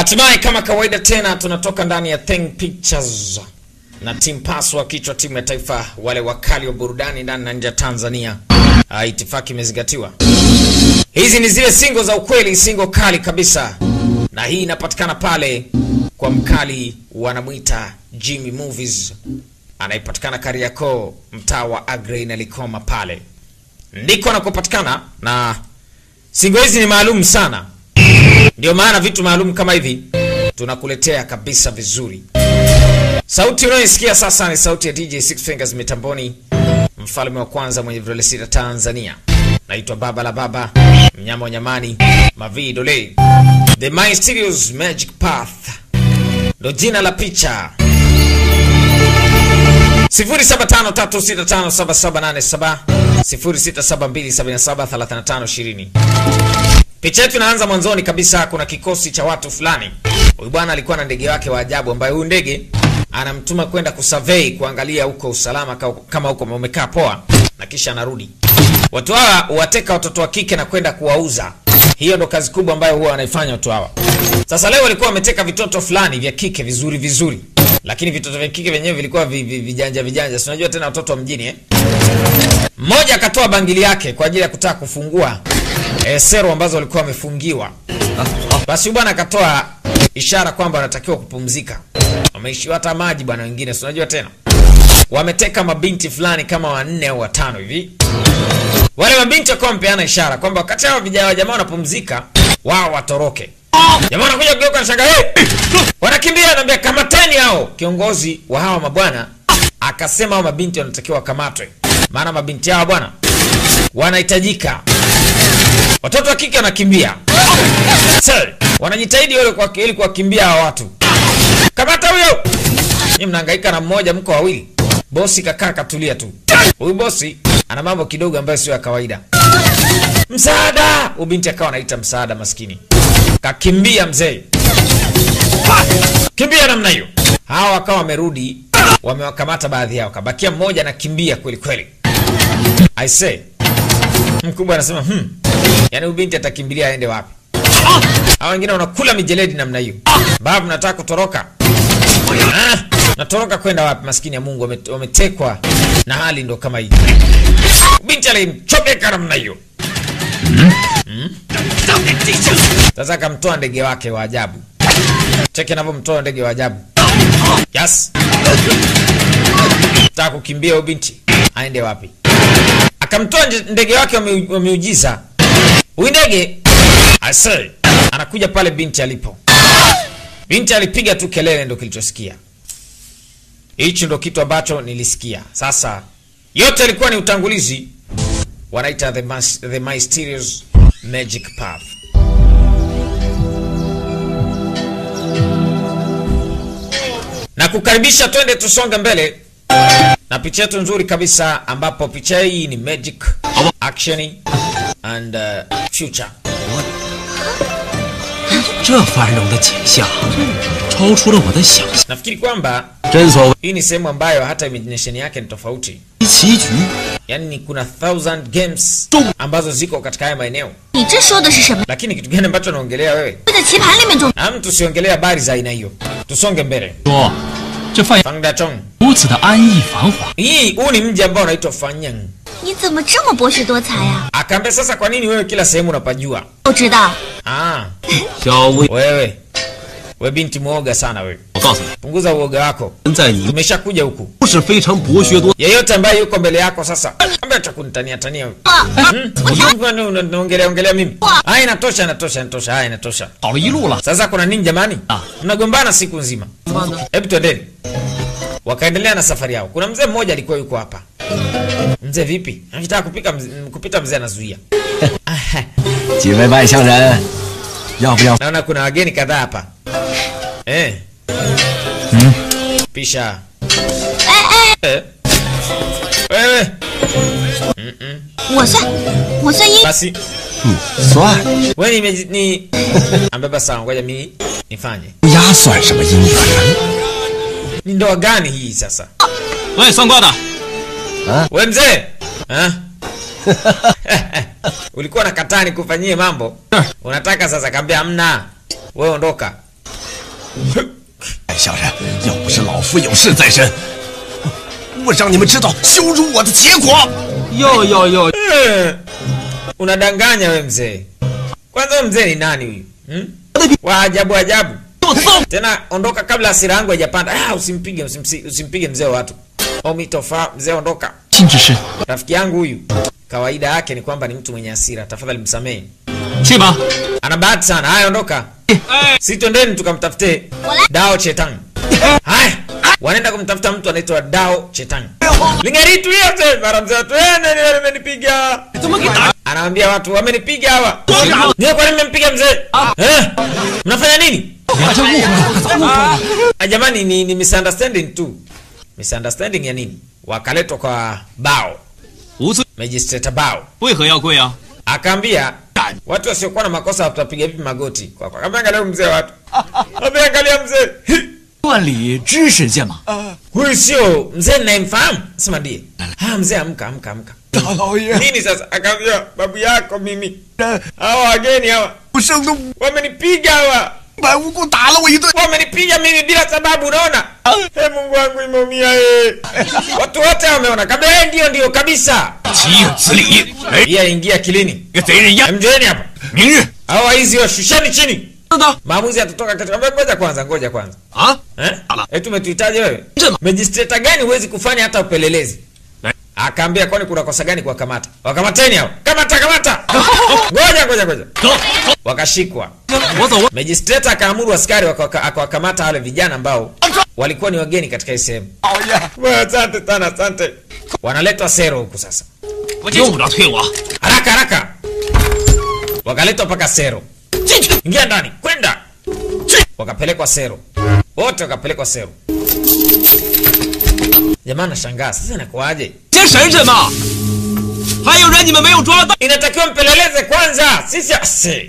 Hatimaye kama kawaida tena tunatoka ndani ya Think Pictures na Team Pass wa kichwa timu ya taifa wale wakali wa burudani ndani na nje ya Tanzania. Uh, itifaki imezingatiwa. Hizi ni zile singo za ukweli, singo kali kabisa, na hii inapatikana pale kwa mkali wanamwita Jimmy Movies, anayepatikana Kariakoo, mtaa wa Agrey na Likoma, pale ndiko anakopatikana, na singo hizi ni maalum sana ndio maana vitu maalum kama hivi tunakuletea kabisa vizuri. Sauti unayoisikia sasa ni sauti ya DJ Six Fingers mitamboni, mfalme wa kwanza mwenye vidole sita Tanzania. Naitwa Baba la Baba, mnyama wa nyamani, Mavi Dole, The Mysterious Magic Path ndo jina la picha. 0753657787 0672773520 Picha yetu inaanza mwanzoni kabisa. Kuna kikosi cha watu fulani. Huyu bwana alikuwa na ndege wake wa ajabu, ambaye huyu ndege anamtuma kwenda kusurvey, kuangalia huko usalama ka- kama huko umekaa poa, na kisha anarudi. Watu hawa huwateka watoto wa kike na kwenda kuwauza. Hiyo ndo kazi kubwa ambayo huwa wanaifanya watu hawa. Sasa leo walikuwa wameteka vitoto fulani vya kike vizuri vizuri, lakini vitoto vya kike vyenyewe vilikuwa vi, vi, vijanja vijanja, si unajua tena watoto wa mjini eh? Mmoja akatoa bangili yake kwa ajili ya kutaka kufungua e, sero ambazo walikuwa wamefungiwa. Basi huyu bwana akatoa ishara kwamba wanatakiwa kupumzika, wameishiwa hata maji bwana. Wengine si unajua tena, wameteka mabinti fulani kama wanne au watano hivi. Wale mabinti wakawa wamepeana ishara kwamba wakati hao vijana jamaa wanapumzika, wao watoroke. Jamaa wanakuja kugeuka na shanga, hey! wanakimbia, anaambia kamateni hao. Kiongozi wa hawa mabwana akasema hao mabinti wanatakiwa wakamatwe, maana mabinti hao bwana wanahitajika. Watoto wa kike wanakimbia, Sir, wanajitahidi wale kwa ili kuwakimbia hawa watu. Kamata huyo! Nyinyi mnahangaika na mmoja, mko wawili. Bosi kakaa katulia tu. Huyu bosi ana mambo kidogo ambayo sio ya kawaida. Msaada! Ubinti akawa anaita msaada, maskini kakimbia mzee, kimbia namna hiyo. Hawa wakawa wamerudi, wamewakamata baadhi yao, kabakia mmoja anakimbia kweli kweli. I say mkubwa anasema hmm, yani ubinti atakimbilia aende wapi? Hao wengine wanakula mijeledi namna hiyo. Babu, nataka kutoroka. Ah, natoroka kwenda wapi? Maskini ya Mungu, wame- wametekwa na hali ndo kama hii. Binti alimchomeka namna hiyo. Hmm? Sasa akamtoa ndege wake wa ajabu. Cheki anavyomtoa ndege wa ajabu. Yes. Taka kukimbia huyo binti aende wapi? Akamtoa nje- ndege wake wa miu- wa miujiza. Huyu ndege ase anakuja pale binti alipo. Binti alipiga tu kelele, ndo kilichosikia. Hichi ndo kitu ambacho nilisikia. Sasa yote ilikuwa ni utangulizi, wanaita the, mas- the mysterious magic path. na kukaribisha, twende tusonge mbele na picha yetu nzuri kabisa, ambapo picha hii ni magic action and uh, future. 这繁荣的景象，超出了我的想象。 Nafikiri kwamba 真所谓 hii ni sehemu ambayo hata imagination yake ni tofauti, 棋局， yaani ni kuna thousand games ambazo ziko katika haya maeneo. 你这说的是什么？ Lakini kitu gani ambacho naongelea wewe? 会在棋盘里面中， Na mtu siongelea habari za aina hiyo, tusonge mbele. 说这范 Fangda Chong, 如此的安逸繁华， hii huu ni mji ambao unaitwa Fanyang. 你怎么这么博学多才呀、 Akaambia sasa, kwa nini wewe kila sehemu unapajua? 我知道， Ah, 小薇， wewe we binti mwoga sana wewe, 我告诉你， punguza uoga wako. 人在你 Tumeshakuja huku, 不是非常博学多， yeyote ambaye yuko mbele yako sasa, ambia cha kunitania tania wewe. 我 Kwani una- unaongelea ongelea mimi? Ah, inatosha, inatosha, inatosha. Ah, inatosha. 跑了一路了。 Sasa kuna nini jamani? Ah. Mnagombana siku nzima. 怎么呢？ Hebu twendeni. Wakaendelea na safari yao. Kuna mzee mmoja alikuwa yuko hapa. Mzee vipi? Anataka kupika mzee, kupita mzee anazuia. 几位外乡人，要不要？ Naona kuna wageni kadhaa hapa. Eh. Pisha. 哎哎， Eh. Wewe. 我算我算一， Basi 算， wewe ni ni ambeba sawa, ngoja mimi nifanye. 鸭算什么姻缘呢？ Ni ndoa gani hii sasa? 喂，算卦的， We mzee Ha? ulikuwa nakataa nikufanyie mambo unataka sasa kaambia amna we ondoka 哎，小人，要不是老夫有事在身，我让你们知道羞辱我的结果。 哟哟哟， Eh, unadanganya we mzee. Kwanza we mzee ni nani huyu hmm? wa ajabu ajabu. 我操！ Tena ondoka kabla hasira yangu haijapanda. Ah, usimpige usimsi, usimpige mzee wa watu. Omitofa, mzee ondoka. 金之师， Rafiki yangu huyu kawaida yake ni kwamba ni mtu mwenye hasira. Tafadhali msamehe. 去吧。 Ana bahati sana. Haya, ondoka. Si twendeni tukamtafute Dao Chetang. Haya, wanaenda kumtafuta mtu anaitwa Dao Chetang. Lingeritu yote mara mzee watu eh, nani wamenipiga. Anawambia watu wamenipiga hawa. Niwe kwa nini mmempiga mzee? Eh? Mnafanya nini? 你这误会了，早误会了。 Ah, jamani ni, ni misunderstanding tu. Misunderstanding ya nini? Wakaletwa kwa Bao, 无罪， Magistrate Bao. 为何要跪啊？ Akaambia watu wasiokuwa na makosa watapiga vipi magoti? Kwa kwa. Akaambia angalia mzee watu. Akaambia angalia mzee. Hi! 断礼知识见嘛。 Huyu sio mzee ninayemfahamu. Sema ndiye. Ah, mzee amka amka amka. 大老爷， Nini sasa? Akaambia babu yako mimi. Hawa wageni hawa 不生的 wamenipiga hawa. 白无故打了我一顿。 Wamenipiga mimi bila sababu unaona? Hey, Mungu wangu imeumia eh. Watu wote wameona. Kabla eh, ndio ndio kabisa. 岂有此理！哎， Pia ingia kilini. 个贼人呀！ Mjoeni hapa. 明日 Hawa hizi washusheni chini. 等等 Maamuzi yatatoka katika ngoja kwanza, ngoja kwanza. 啊！ Eh? Ala. Eh, tumetuhitaji wewe? Njema. Magistrate gani huwezi kufanya hata upelelezi? Eh. Akaambia kwani kuna kosa gani kuwakamata? Wakamateni hao. Kamata kamata. Ngoja ngoja ngoja. 走走， Wakashikwa. 我走，我 Magistrate akaamuru askari wakawaka- akawakamata wale vijana ambao walikuwa ni wageni katika hii sehemu. 老爷， Bwana, Asante sana, asante. Wanaletwa sero huku sasa. 用不着推我。 Haraka haraka. Wakaletwa mpaka sero. 进去， Ingia ndani, kwenda. Wakapelekwa sero. Wote wakapelekwa sero. Jamaa nashangaa, sasa inakuwaje? 先审审嘛。还有人你们没有抓到？ Inatakiwa mpeleleze kwanza. Sisi asi.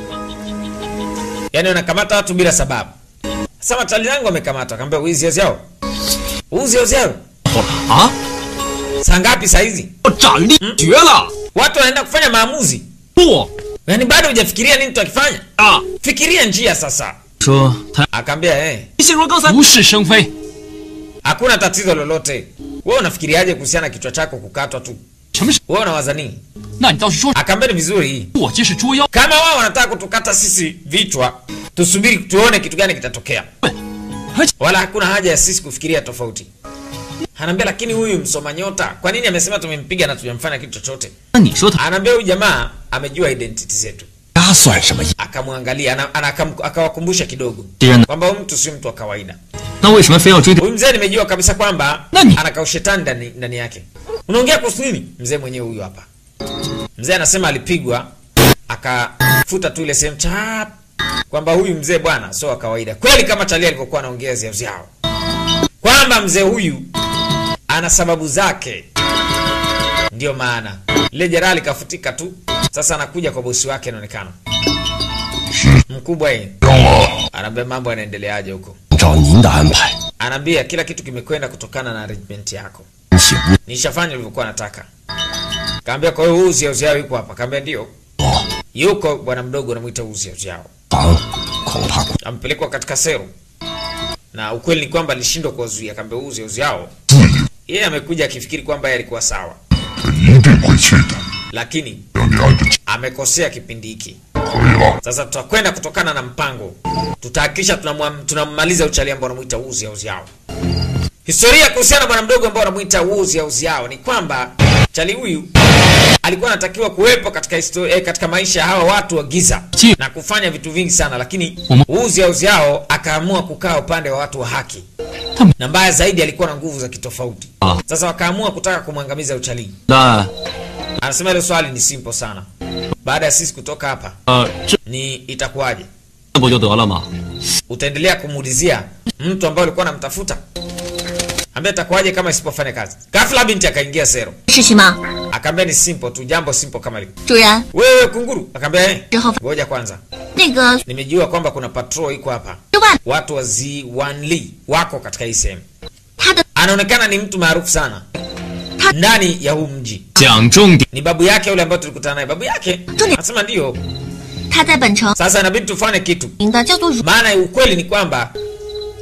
Yaani wanakamata watu bila sababu. Sasa matali yangu wamekamata, akamwambia wizi ozi yao. Uzi ozi yao. 啊！ Saa ngapi saa hizi? 我斩立决了！ Watu wanaenda kufanya maamuzi. 不 Yaani bado hujafikiria nini tutakifanya? 啊！ Fikiria njia sasa. 说他 Akaambia eh, 心如刚才无事生非， hakuna tatizo lolote. Wewe unafikiriaje kuhusiana na kichwa chako kukatwa tu? 什么事？ Wewe unawaza nini? 那你倒是说， Akaambia ni vizuri. 我这是捉妖。 Kama wao wanataka kutukata sisi vichwa, tusubiri tuone kitu gani kitatokea. Wala hakuna haja ya sisi kufikiria tofauti. Anaambia lakini huyu msoma nyota, kwa nini amesema tumempiga na tujamfanya kitu chochote? 那你说他 Anaambia huyu jamaa amejua identity zetu. 他算什么？ Akamwangalia, ana, ana, akam- akawakumbusha kidogo 敌人呢？ kwamba huyu mtu si mtu wa kawaida. 那为什么非要追对？ Huyu mzee nimejua kabisa kwamba Nani? ana kaushetani ndani, ndani yake. Unaongea kuhusu nini? Mzee mwenyewe huyu hapa. Mzee anasema alipigwa akafuta tu ile sehemu chap kwamba huyu mzee bwana sio wa kawaida. Kweli kama Chalia alivyokuwa anaongea ziao ziao. Kwamba mzee huyu ana sababu zake. Ndio maana ile jeraha likafutika tu. Sasa anakuja kwa bosi wake inaonekana. Mkubwa yeye. Anaambia mambo yanaendeleaje huko. 照您的安排， Anaambia kila kitu kimekwenda kutokana na arrangement yako. 请勿 Nishafanya nilivyokuwa nataka. Kaambia kwa hiyo uzi uziao yuko hapa. Kaambia ndio. Yuko bwana mdogo anamuita uzi uziao. 防，恐怕 Ampelekwa katika sero. Na ukweli ni kwamba alishindwa kuwazuia. Kaambia uzi uziao. Yeye amekuja akifikiri kwamba yeye alikuwa sawa. 一定会去的， Lakini 让你按着 amekosea kipindi hiki. 可以了。 Sasa tutakwenda kutokana na mpango, tutahakikisha tunamwa- tunammaliza uchali ambao wanamuita uzi au ziao. Historia kuhusiana na bwana mdogo ambao wanamuita uzi au ziao ni kwamba chali huyu alikuwa anatakiwa kuwepo katika historia, eh, katika maisha ya hawa watu wa giza Chi- na kufanya vitu vingi sana, lakini Umu- uzi au ziao akaamua kukaa upande wa watu wa haki, Tam- na mbaya zaidi alikuwa na nguvu za kitofauti. Ah. Sasa wakaamua kutaka kumwangamiza uchalii. 那 Anasema hilo swali ni simple sana. Baada ya sisi kutoka hapa 呃，这 ni itakuwaje? 不就得了吗？ utaendelea kumuulizia mtu ambaye ulikuwa unamtafuta ambaye itakuwaje kama isipofanya kazi ghafla binti akaingia sero 事情吗？ akaambia ni simple tu jambo simple kama hili 主人， wewe kunguru akaambia eh Jehova. ngoja kwanza 那个 nimejua kwamba kuna patrol iko hapa 六万， watu wa Z1 Lee wako katika hii sehemu 他的 anaonekana ni mtu maarufu sana Ta- ndani ya huu mji 讲重点， ni babu yake yule ambaye tulikutana naye babu yake Tuni. anasema ndio 他在本城 sasa inabidi tufanye kitu 名的叫做汝， maana ukweli ni kwamba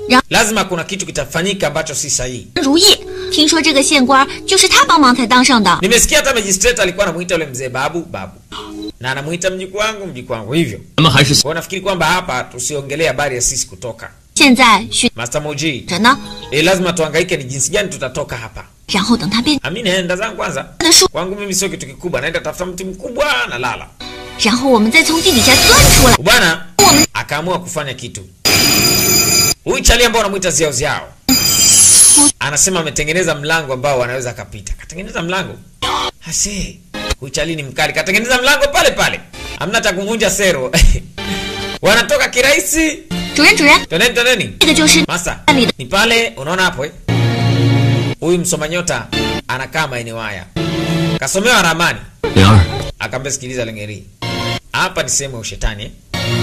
然 lazima kuna kitu kitafanyika ambacho si sahihi 如意。听说这个县官就是他帮忙才当上的。 nimesikia hata magistrate alikuwa anamuita yule mzee babu babu na anamuita mjukuu wangu mjukuu wangu hivyo 咱们还是 kwa hiyo nafikiri kwamba hapa tusiongelee habari ya sisi kutoka 现在许 master moji 着呢， e, lazima tuangaike ni jinsi gani tutatoka hapa 然后等他变 ami naenda zangu kwanza 的树， kwangu mimi sio kitu kikubwa naenda tafuta mti mkubwa na lala 然后我们再从地底下钻出来。 bwana akaamua kufanya kitu huyu chali ambao anamwita ziao ziao anasema ametengeneza mlango ambao wanaweza akapita katengeneza mlango hase huyu chali ni mkali katengeneza mlango pale pale hamna cha kuvunja sero wanatoka kirahisi 主人，主人， toneni toneni 这个就是 masa 那里的 ni pale unaona hapo eh? huyu msoma nyota anakaa maeneo haya kasomewa ramani 灵儿， akaambia sikiliza lengeri hapa ni sehemu ya ushetani eh?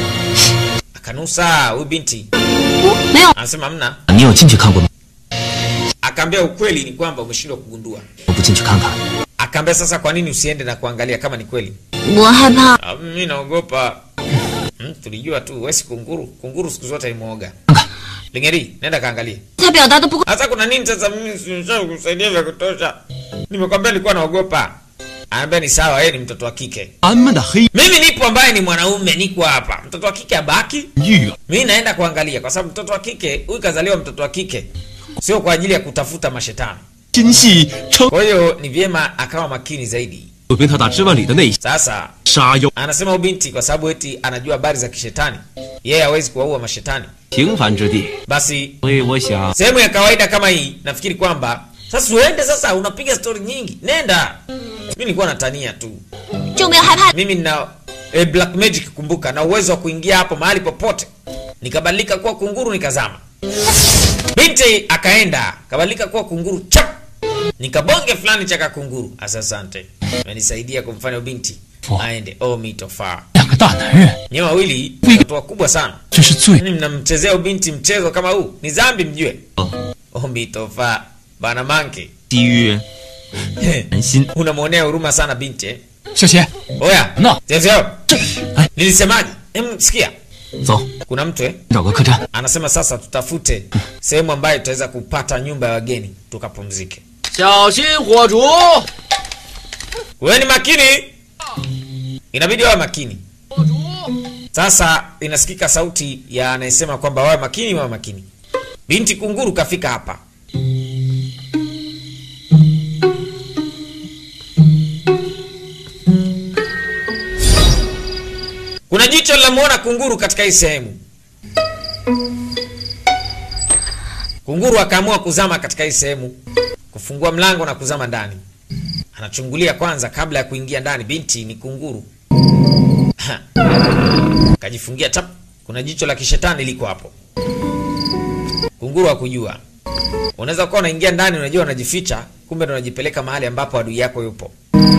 akanusa huyu binti 屋没有， anasema mna 你有进去看过吗？ akaambia ukweli ni kwamba umeshindwa kugundua 我不进去看看。 akaambia sasa kwa nini usiende na kuangalia kama ni kweli 我害怕。 Ah, mimi naogopa hmm, tulijua tu wesi kunguru kunguru siku zote ni mwoga lingeri nenda kaangalie 他表达的不够， hasa kuna nini sasa mimi sinisha kusaidia vya kutosha nimekwambia nilikuwa naogopa anaambia ni sawa yeye ni mtoto wa kike 咱们的黑 mimi nipo ambaye ni mwanaume niko hapa mtoto wa kike abaki 玉 mi naenda kuangalia kwa sababu mtoto wa kike huyu kazaliwa mtoto wa kike sio kwa ajili ya kutafuta mashetani 心系称 kwa hiyo ni vyema akawa makini zaidi 有被他打之万里的那一 sasa 杀妖 anasema ubinti kwa sababu eti anajua habari za kishetani yeye hawezi kuwaua mashetani 平凡之地， basi 所以我想 sehemu ya kawaida kama hii nafikiri kwamba sasa uende sasa unapiga stori nyingi nenda mi nilikuwa natania tu 就没有害怕。 mimi nina eh, black magic kumbuka na uwezo wa kuingia hapo mahali popote nikabadilika kuwa kunguru nikazama binti akaenda kabadilika kuwa kunguru chap nikabonge fulani cha kakunguru Asa asante menisaidia kumfanya binti Oh. aende oh mitofaa 两个大男人， nyewe wawili Wi- watu wakubwa sana 这是最 Yaani mnamchezea ubinti mchezo kama huu ni zambi mjue 哦 oh mitofaa bana manke 基于人心。 unamwonea huruma sana binti eh? 小贤， oya No. Zezeo, 这，哎， nilisemaje em sikia 走， kuna mtu eh? 找个客栈。 anasema sasa tutafute sehemu ambayo tutaweza kupata nyumba ya wageni tukapumzike 小心火烛。 wewe ni makini inabidi wawe makini sasa inasikika sauti ya anayesema kwamba wawe makini wawe makini binti kunguru kafika hapa kuna jicho linamwona kunguru katika hii sehemu kunguru akaamua kuzama katika hii sehemu kufungua mlango na kuzama ndani anachungulia kwanza kabla ya kuingia ndani binti ni kunguru Ha. kajifungia tap kuna jicho la kishetani liko hapo kunguru hakujua unaweza kuwa unaingia ndani unajua unajificha kumbe ndo unajipeleka mahali ambapo adui yako yupo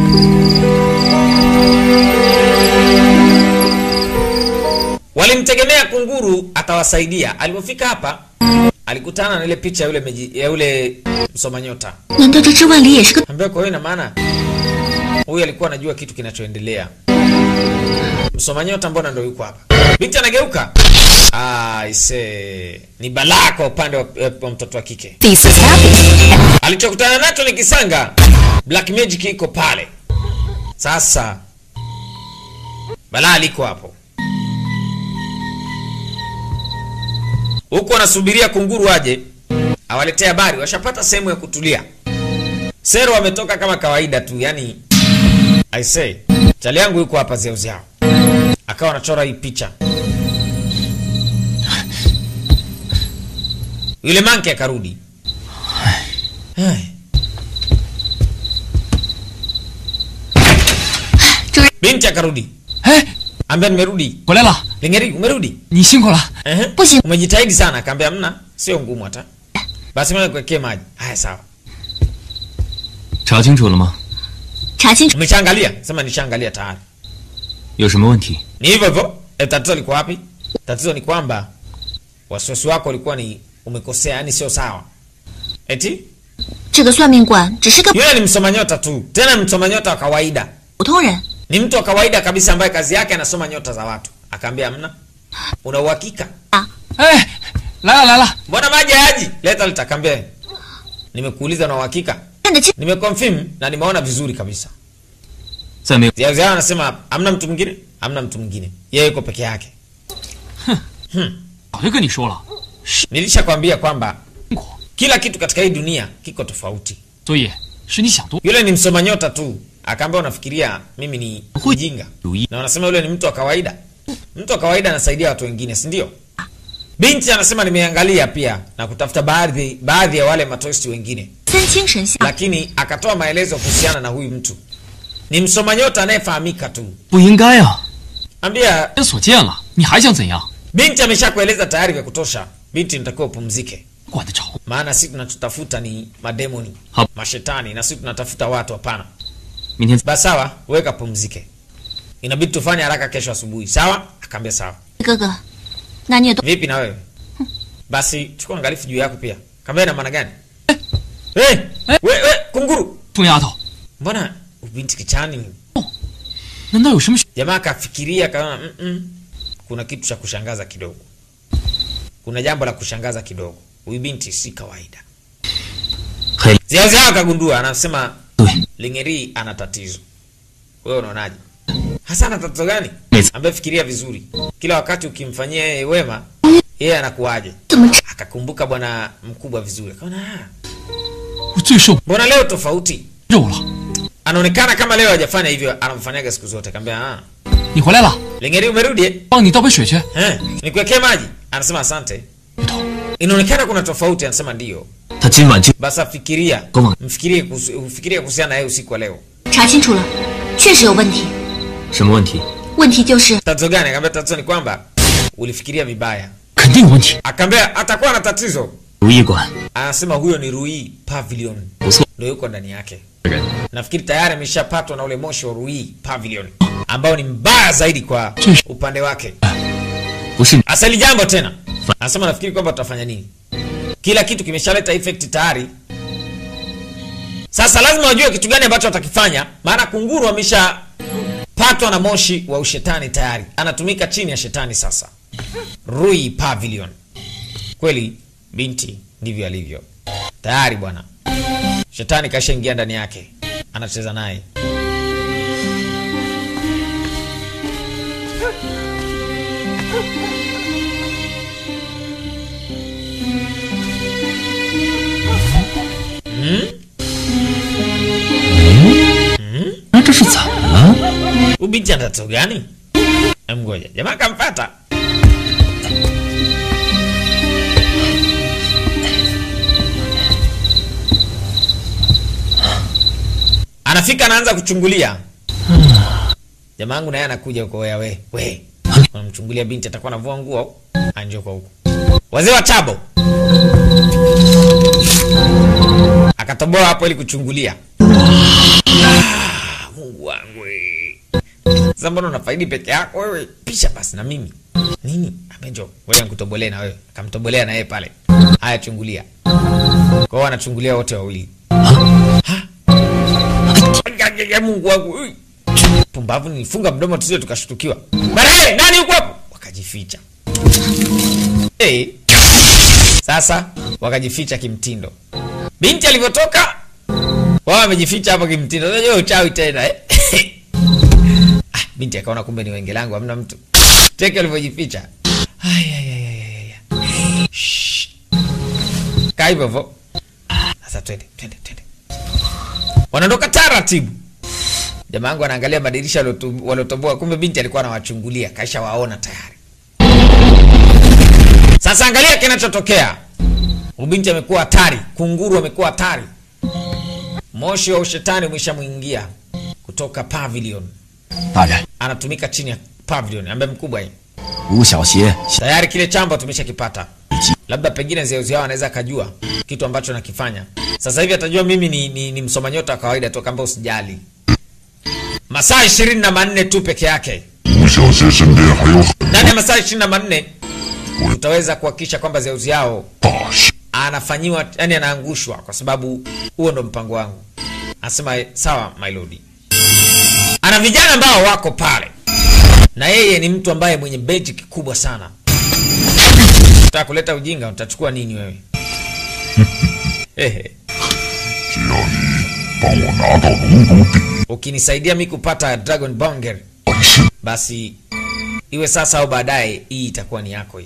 walimtegemea kunguru atawasaidia alipofika hapa alikutana na ile picha ya yule, meji, ya yule msoma nyota 难道这之万里也是个？ ambayo kwa hiyo ina maana huyu alikuwa anajua kitu kinachoendelea msoma nyota mbona ndo yuko hapa binti anageuka Ah, ise ni balaa kwa upande wa, wa mtoto wa kike This is happy. alichokutana nacho ni kisanga black magic iko pale sasa balaa liko hapo huku wanasubiria kunguru aje awaletee habari washapata sehemu ya kutulia sero wametoka kama kawaida tu yani i say chali yangu yuko hapa zeuziao akawa anachora hii picha yule manke akarudi Ai. 主人， binti akarudi 哎， ambia nimerudi 回来了， lingeri umerudi 你辛苦了。 Ehe. Basi- umejitahidi sana akaambia mna sio ngumu hata basi mimi nikuwekee maji haya sawa 查清楚了吗？ 查清楚， umeshaangalia sema nishaangalia tayari 有什么问题？ ni hivyo hivyo e, tatizo liko wapi tatizo ni kwamba wasiwasi wako ulikuwa ni umekosea yani sio sawa eti 这个算命官只是个 yule ni msoma nyota tu tena ni msoma nyota wa kawaida 普通人， ni mtu wa kawaida kabisa ambaye kazi yake anasoma nyota za watu akaambia mna una uhakika 哎， 来了来了， mbona maji hayaji leta litakambia nimekuuliza na uhakika 看得清， nimeconfirm na nimeona vizuri kabisa 再没有 Ziao Ziao anasema hamna mtu mwingine hamna mtu mwingine yeye yuko peke yake 早就跟你说了， nilishakwambia kwamba 辛苦， kila kitu katika hii dunia kiko tofauti 所以是你想多。 yule ni msoma nyota tu akaambia unafikiria mimi ni mjinga 如意 na wanasema yule ni mtu wa kawaida mtu wa kawaida anasaidia watu wengine si ndio binti anasema nimeangalia pia na kutafuta baadhi baadhi ya wale matoisti wengine 三清神像 lakini akatoa maelezo kuhusiana na huyu mtu ni msoma nyota anayefahamika tu 不应该啊！ ambia 人所见了，你还想怎样？ binti ameshakueleza tayari vya kutosha binti nitakiwa upumzike 管得着？ maana si tunachotafuta ni mademoni Hap. mashetani na si tunatafuta watu hapana 明天 basi sawa weka pumzike inabidi tufanye haraka kesho asubuhi sawa akaambia sawa 哥哥，那你也多 vipi na wewe basi chukua angalifu juu yako pia kaambia ina maana gani hey, we, we, kunguru 疯丫头， mbona ubinti kichani 难道有什么？ jamaa akafikiria akaona mm -mm, kuna kitu cha kushangaza kidogo kuna jambo la kushangaza kidogo huyu binti si kawaida 黑 ziaziao akagundua anasema 对， lingeri ana tatizo wewe unaonaje hasa ana tatizo gani Yes. ambaye fikiria vizuri kila wakati ukimfanyia yeye wema yeye anakuaje 怎么吃 akakumbuka bwana mkubwa vizuri akaona "Ah, 我最受不 mbona leo tofauti 肉了。 anaonekana kama leo hajafanya hivyo anamfanyaga siku zote kaambia ah, 你回来了， lingeri umerudi eh? 帮你倒杯水去。 Eh, nikuwekee maji anasema asante 丫头， inaonekana kuna tofauti anasema ndio 他今晚就 basi afikiria Koma. mfikirie kuhusu- ufikirie kuhusiana na yeye usiku wa leo 查清楚了，确实有问题。 什么问题？ 问题就是 tatizo gani akaambia tatizo ni kwamba ulifikiria vibaya 肯定有问题。 akaambia atakuwa na tatizo 如意馆 anasema huyo ni Rui Pavilion 不错 ndio yuko ndani yake 人， nafikiri tayari ameshapatwa na ule moshi wa Rui Pavilion ambao ni mbaya zaidi kwa Chesh. upande wake 不是你 asali jambo tena anasema nafikiri kwamba tutafanya nini kila kitu kimeshaleta effect tayari sasa lazima wajue kitu gani ambacho watakifanya maana kunguru ameshapatwa na moshi wa ushetani tayari anatumika chini ya shetani sasa Rui Pavilion kweli binti ndivyo alivyo tayari bwana shetani kashaingia ndani yake anacheza naye 那这是怎么了？ Huyu binti ana tatizo gani Em, ngoja jamaa kampata anafika anaanza kuchungulia jamaa yangu naye anakuja huko wea we we unamchungulia binti atakuwa anavua nguo au anjo kwa huko wazee wa chabo akatoboa hapo ili kuchungulia Ah, mungu wangu we. sasa mbona unafaidi peke yako wewe pisha basi na mimi nini abenjo wewe nikutobolee na wewe akamtobolea na yeye pale haya chungulia kwa hiyo wanachungulia wote wawili Ha? Ya, ya, mungu wangu ui. pumbavu nilifunga mdomo tusije tukashtukiwa bana hey, nani huko hapo wakajificha hey. sasa wakajificha kimtindo binti alivyotoka wao wamejificha hapo kimtindo unajua uchawi tena eh? ah, binti akaona kumbe ni wenge langu hamna mtu cheki walivyojificha Ai, ai, ai, ai, ai, ai. Shh. kaa hivyo hivyo sasa twende twende twende wanaondoka taratibu jamaa yangu anaangalia madirisha waliotu- waliotoboa kumbe binti alikuwa anawachungulia kaisha waona tayari sasa angalia kinachotokea ubinti amekuwa hatari kunguru amekuwa hatari moshi wa ushetani umeshamwingia kutoka pavilion 大人， anatumika chini ya pavilion ambaye mkubwa hii 吴小邪 tayari kile chambo tumeshakipata labda pengine zeuzi yao anaweza akajua kitu ambacho nakifanya sasa hivi atajua mimi ni, ni, ni msoma nyota wa kawaida tu kamba usijali masaa ishirini na manne tu peke yake 吴小邪身边还有很 ndani ya masaa ishirini na manne tutaweza kuhakikisha kwamba zeuzi yao 大事， anafanyiwa yani anaangushwa kwa sababu huo ndo mpango wangu anasema sawa my lord ana vijana ambao wako pale na yeye ni mtu ambaye mwenye beji kikubwa sana Unataka kuleta ujinga, utachukua nini wewe? Ehe. 只要你帮我拿到龙骨鼎 Ukinisaidia mi kupata Dragon Banger, 本事， basi iwe sasa au baadaye, hii itakuwa ni yako hii.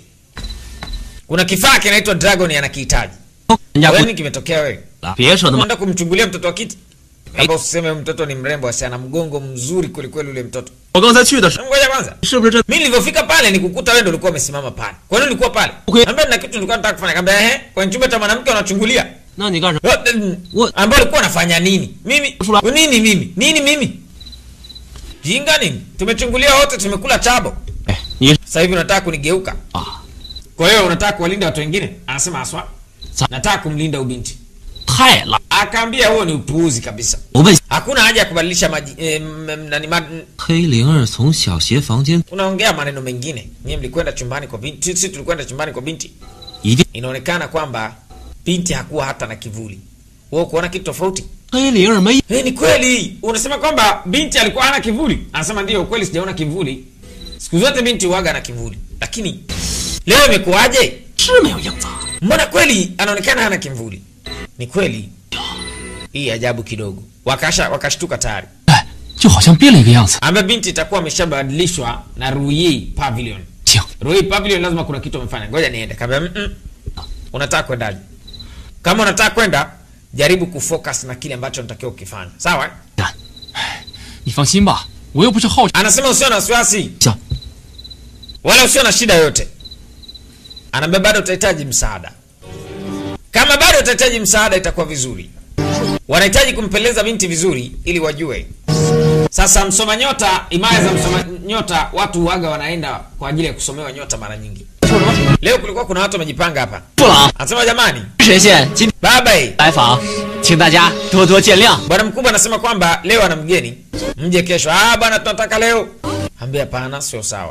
Kuna kifaa kinaitwa Dragon anakihitaji. 人家 Wewe 不 nini kimetokea wewe? 别说那么 Unaenda kumchungulia mtoto wa kiti? Kama usiseme mtoto ni mrembo, asi ana mgongo mzuri kwelikweli ule mtoto. 我刚才去的时候， Ngoja kwanza. 是不是这 Mimi nilivyofika pale nikukuta wewe ndio ulikuwa umesimama pale. Kwa nini ulikuwa pale? Okay. Ambia nina kitu nilikuwa nataka kufanya. Kaambia ehe, kwenye chumba cha mwanamke unachungulia. 那你干什么？ What? Ambao ulikuwa unafanya nini? Mimi Fula- nini mimi? Nini mimi? Jinga nini? Tumechungulia wote tumekula chabo. 哎，你 Sasa hivi unataka kunigeuka. 啊， Kwa hiyo unataka kuwalinda watu wengine? Anasema aswa. Sa- Nataka kumlinda ubinti. 太烂！ Akaambia huo ni upuuzi kabisa. 我问 Hakuna haja ya kubadilisha maji eh, m- m- nani ma, 黑灵儿从小学房间 unaongea maneno mengine. Nyie mlikwenda chumbani kwa binti, sisi tulikwenda chumbani kwa binti. 一定 Inaonekana kwamba binti hakuwa hata na kivuli. Wewe kuona kitu tofauti? 黑灵儿没 Eh, ni kweli. Unasema kwamba binti alikuwa hana kivuli? Anasema ndio, kweli sijaona kivuli. Siku zote binti huaga na kivuli, lakini leo imekuwaje? 是没有影子， Mbona kweli anaonekana hana kivuli? Ni kweli. Hii ajabu kidogo. Wakasha wakashtuka tayari. 哎，就好像变了一个样子。 Ambaye binti itakuwa ameshabadilishwa na Ruyi Pavilion. 行， Ruyi Pavilion lazima kuna kitu amefanya. Ngoja niende. Kaambia mm -mm. Unataka kwendaje? Kama unataka kwenda, jaribu kufocus na kile ambacho unatakiwa ukifanya. Sawa? eh? 干，哎，你放心吧，我又不是好 Anasema usio na wasiwasi. 想 wala usio na shida yoyote. Anaambia bado utahitaji msaada. Kama bado utahitaji msaada, itakuwa vizuri. Wanahitaji kumpeleza binti vizuri ili wajue. Sasa msoma nyota, imaya za msoma nyota, watu waga wanaenda kwa ajili ya kusomewa nyota mara nyingi. Leo kulikuwa kuna watu wamejipanga hapa. 布朗 Anasema jamani, 神仙今 baba eh, 来访，请大家多多见谅。 bwana mkubwa anasema kwamba leo ana mgeni, mje kesho. Ah bwana, tunataka leo. Ambia hapana, sio sawa.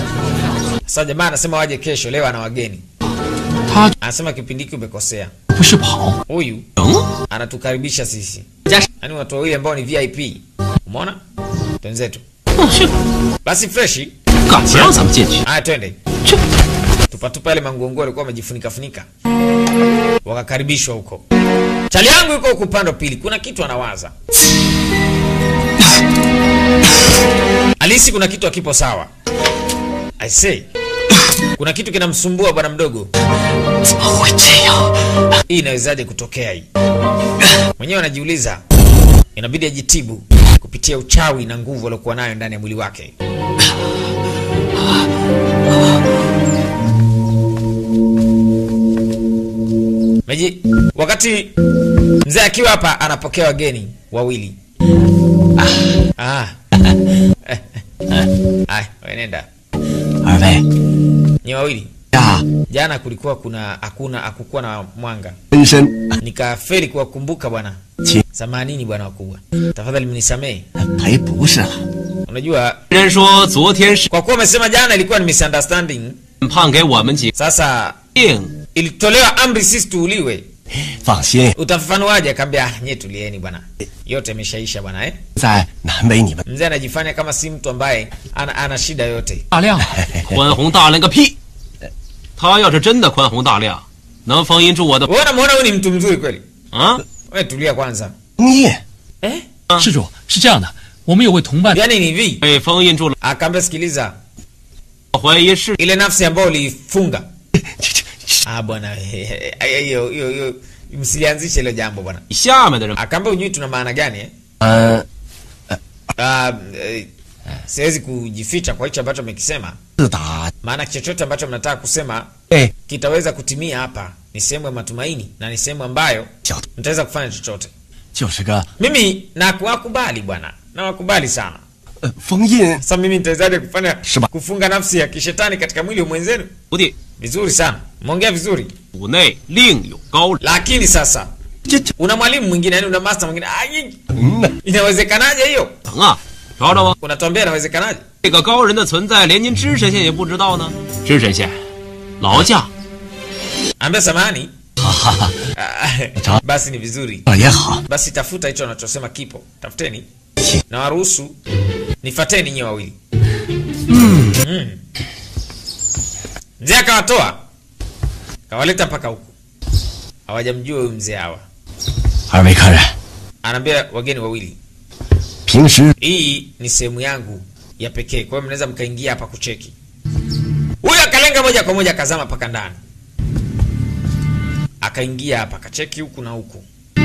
Sasa jamaa anasema waje kesho, leo ana wageni. 他 Anasema kipindi hiki umekosea. 不是跑， Huyu 等 anatukaribisha sisi, 家是 yaani watu wawili ambao ni VIP. Umeona twenzetu, 是 basi freshi. 敢不让咱们进去？ Haya, twende 这 tupatupa yale manguonguo walikuwa wamejifunika funika, wakakaribishwa huko. Chali yangu yuko huku upande wa pili, kuna kitu anawaza. Alisi, kuna kitu hakipo sawa. I say, kuna kitu kinamsumbua bwana mdogo. 怎么会这样？ Hii inawezaje kutokea hii? Mwenyewe anajiuliza, inabidi ajitibu kupitia uchawi na nguvu aliokuwa nayo ndani ya mwili wake. Meji, wakati mzee akiwa hapa anapokea wageni wawili. Ah. Ah, wewe nenda. 二位 Ni wawili. 呀， Jana kulikuwa kuna hakuna hakukuwa na mwanga. 真身 nikafeli kuwakumbuka bwana 请 samanini bwana wakubwa tafadhali mnisamehe 赔不是了。 unajua 人说昨天是 kwa kuwa umesema jana ilikuwa ni misunderstanding 判给我们几 sasa 定， ilitolewa amri sisi tuuliwe 放心， utafafanuaje akaambia "Ah, nyie tulieni bwana yote imeshaisha bwana eh? 在难为你们。 mzee anajifanya kama si mtu ambaye ana, ana shida yote 大亮，宽宏大量个屁！他要是真的宽宏大量，能封印住我的 wewe unamwona huyu ni mtu mzuri kweli 啊？ wewe tulia kwanza 你 eh? 施主是这样的，我们有位同伴 yaani ni hivi 被封印住了， akaambia sikiliza 怀疑是 ile nafsi ambayo uliifunga 这这 ah bwana hiyo hiyo hiyo msilianzishe hilo jambo bwana 下面的人 akaambia ujui tuna maana gani eh? 呃 Ah, eh, siwezi kujificha kwa hicho ambacho amekisema, 自打 maana chochote ambacho mnataka kusema 哎 kitaweza kutimia hapa. Ni sehemu ya matumaini na ni sehemu ambayo 小 mtaweza kufanya chochote. 就是个 Mimi nawakubali bwana, nawakubali sana. 呃封印， Sasa mimi nitawezaje kufanya Shiba. kufunga nafsi ya kishetani katika mwili wa mwenzenu? 徒弟 Vizuri sana, mmeongea vizuri, 府内另有高人， lakini sasa 这这 una mwalimu mwingine, yani una master mwingine. Ai, 嗯呐， inawezekanaje hiyo? 等啊，瞧着吗？ Unatuambia inawezekanaje? 这个高人的存在，连您知神仙也不知道呢。知神仙，劳驾， Ambia samahani. 哈哈哈， Ah, Basi ni vizuri. 这也好， basi tafuta hicho anachosema kipo tafuteni Si. na waruhusu nifateni nyie wawili mm. mzee akawatoa kawaleta mpaka huku hawajamjua huyu mzee hawa 二位客人， anaambia wageni wawili 平时 hii ni sehemu yangu ya pekee kwa hiyo mnaweza mkaingia hapa kucheki huyu akalenga moja kwa moja akazama mpaka ndani akaingia hapa akacheki huku na huku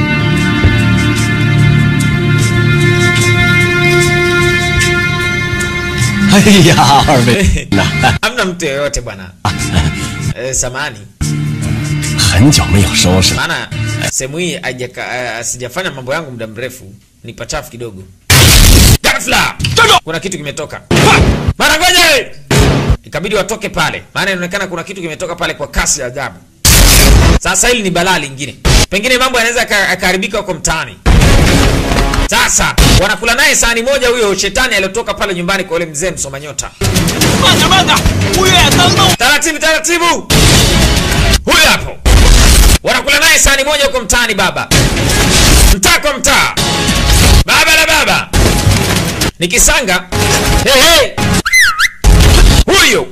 哎呀，二位那 hamna mtu yoyote bwana e, samani 很久没有收拾了。 maana sehemu hii haijaka- eh, sijafanya mambo yangu muda mrefu ni pachafu kidogo ghafla kuna kitu kimetoka mara ngoja ikabidi watoke pale maana inaonekana kuna kitu kimetoka pale kwa kasi ya ajabu sasa hili ni balaa lingine pengine mambo yanaweza yaka- yakaharibika huko mtaani sasa wanakula naye sahani moja huyo shetani aliyotoka pale nyumbani kwa ule mzee msoma nyota 慢点慢点，五月等等。 taratibu taratibu huyo hapo wanakula naye sahani moja huko mtaani baba mtaa kwa mtaa baba la baba ni kisanga hey, hey. huyo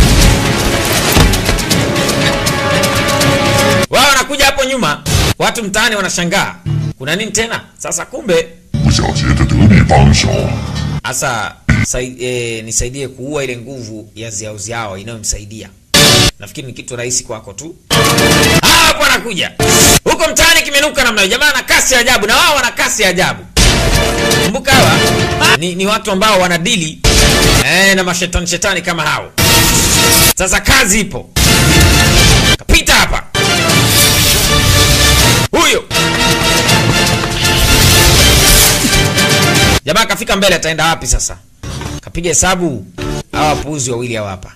wao wanakuja hapo nyuma watu mtaani wanashangaa kuna nini tena sasa kumbe 吴小杰的得力帮手， hasa sai, e, nisaidie kuua ile nguvu ya ziauziao inayomsaidia nafikiri ni kitu rahisi kwako tu Ah, hapo anakuja huko mtaani kimenuka namna hiyo jamaa ana kasi ya ajabu na wao wana kasi ya ajabu kumbuka hawa ni, ni watu ambao wanadili eh, na mashetani shetani kama hao sasa kazi ipo kapita hapa huyo jamaa kafika mbele ataenda wapi sasa kapiga hesabu hawa wapuuzi wawili hawa hapa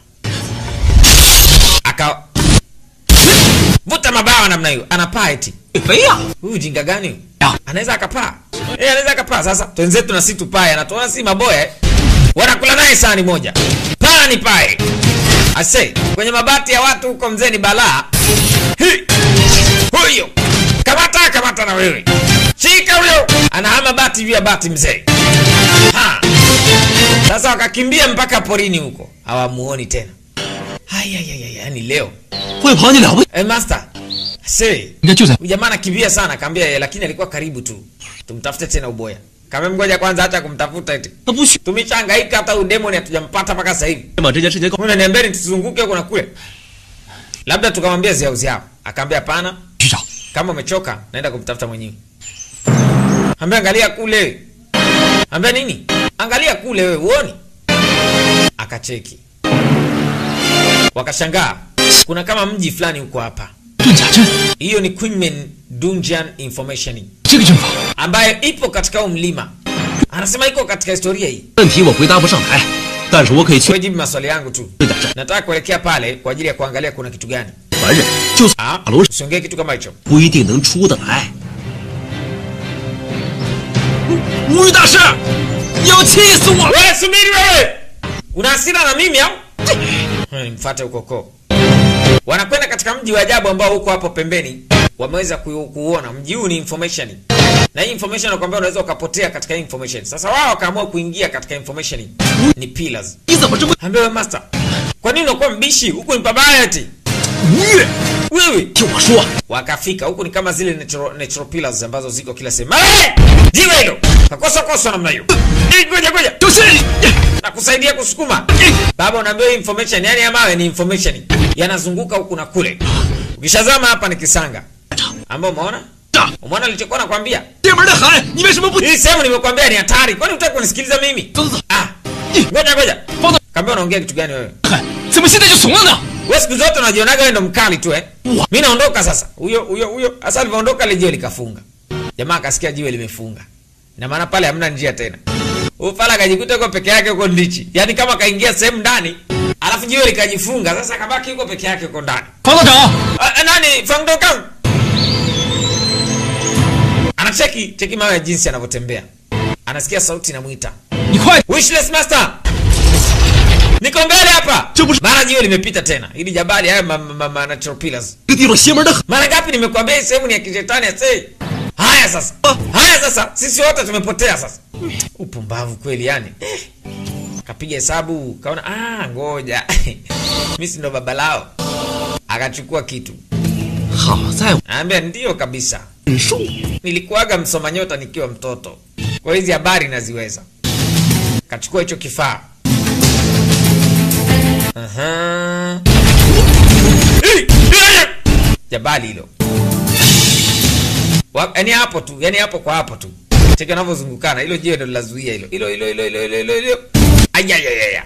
aka vuta mabawa namna hiyo anapaa eti 飞呀！ huyu jinga gani huyu? anaweza akapaa eh anaweza akapaa sasa twenzetu na si tupae anatuona si maboya eh? wanakula naye sahani moja paa ni pae ase kwenye mabati ya watu huko mzee ni balaa Hi! huyo kamata kamata na wewe shika huyo anahama bati juu ya bati mzee Ha! sasa wakakimbia mpaka porini huko hawamuoni tena hayayaya yani leo 会跑你了不？ eh, master se 应该就在 Huyu jamaa anakimbia sana akaambia yeye lakini alikuwa karibu tu tumtafute tena uboya kama mgoja kwanza hata kumtafuta eti 那不许 tumeshangaika hata udemoni hatujampata mpaka sasa hivi 把这件事情告 Mbona niambeni tusizunguke huko na kule labda tukamwambia ziao ziao akaambia hapana 局长， kama umechoka naenda kumtafuta mwenyewe ambia angalia kule ambia nini angalia kule wewe uoni akacheki wakashangaa kuna kama mji fulani huko hapa 遁甲阵， hiyo ni Queenman Dungeon Information 这个阵法 ambayo ipo katika huu mlima anasema iko katika historia hii 问题我回答不上来，但是我可以确 wewe jibu maswali yangu tu 认的， nataka kuelekea pale kwa ajili ya kuangalia kuna kitu gani 凡人就算 ah 打楼 usiongee kitu kama hicho 不一定能出得来。吴玉大师，你要气死我了！ wewe subiri wewe una hasira na mimi au Hmm, mfate ukoko wanakwenda katika mji wa ajabu ambao huko hapo pembeni wameweza ku, kuona mji huu ni information na hii information nakwambia unaweza ukapotea katika hii information sasa wao wakaamua kuingia katika information ni pillars 你怎么这么 ambia wewe master kwa nini unakuwa mbishi huku ni pabaya eti 吴越？ wewe 听我说， wakafika huku ni kama zile natural, natural pillars ambazo ziko kila sehemu Hey! jiwe hilo kakosa kosa namna hiyo Eh, ngoja ngoja 就是你。 nakusaidia kusukuma baba unaambiwa hii information yani ya mawe ni information yanazunguka huku na kule ukishazama hapa ni kisanga ambao umeona 这 umeona nilichokuwa nakwambia 这门的海，你为什么不？ hii sehemu nimekwambia ni hatari kwani utaki kunisikiliza mimi 走走走， ah ngoja ngoja 放到 kaambia unaongea kitu gani wewe 嗨，怎么现在就怂了呢？ wewe siku zote unajionaga wewe ndo mkali tu eh mimi naondoka sasa huyo huyo huyo hasa alivyoondoka ile jiwe likafunga jamaa akasikia jiwe limefunga na maana pale hamna njia tena huyu pale akajikuta yuko peke yake huko ndichi yaani kama kaingia sehemu ndani alafu jiwe likajifunga sasa akabaki yuko peke yake huko ndani 方道长， Ah, ah, nani fangdokan anacheki cheki mawe jinsi anavyotembea anasikia sauti inamwita 你快！ Wishless master niko mbele hapa 这不是 mara jiwe limepita tena ili jabali haya ma, ma, ma, natural pillars 这个地方邪门的很。 mara ngapi nimekuambia hii sehemu ni ya kishetani ase haya sasa haya sasa sisi wote tumepotea sasa upumbavu kweli yani Eh. kapiga hesabu kaona ah ngoja mi si ndo baba lao akachukua kitu 好在我 anaambia ndio kabisa 忍受。 nilikuwaga msoma nyota nikiwa mtoto kwa hizi habari naziweza kachukua hicho kifaa Aha. Eh, eh, jabali hilo Wa- yaani hapo tu yaani hapo kwa hapo tu cheki anavyozungukana hilo jiwe ndo lilazuia hilo hilo hilo hilo hilo hilo hilo hilo ayayayaya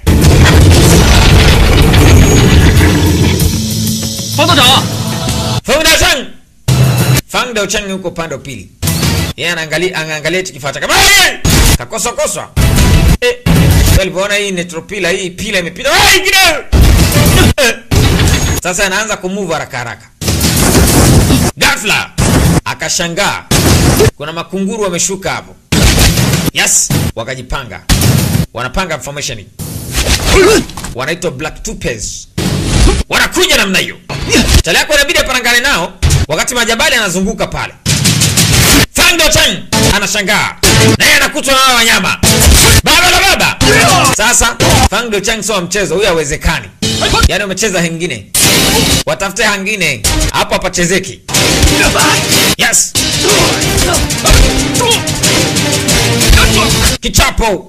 方道长， Fang Dao Chang Fang Dao Chang yuko upande wa pili yeye anaangalia anaangalia hichi kifaa chake Ai! kakoswa koswa eh alipoona hii netropila hii pila imepita Ai, ingine! Eh. sasa anaanza kumove haraka haraka ghafla akashangaa kuna makunguru wameshuka hapo yes wakajipanga wanapanga formation wanaitwa black tupes wanakuja namna hiyo chali yako inabidi aparangane nao wakati majabali anazunguka pale fangdo chan anashangaa naye anakutwa na hawa wanyama baba la baba sasa fangdo chan sio wa mchezo huyo hawezekani yaani umecheza hengine watafute hangine hapo hapachezeki yes kichapo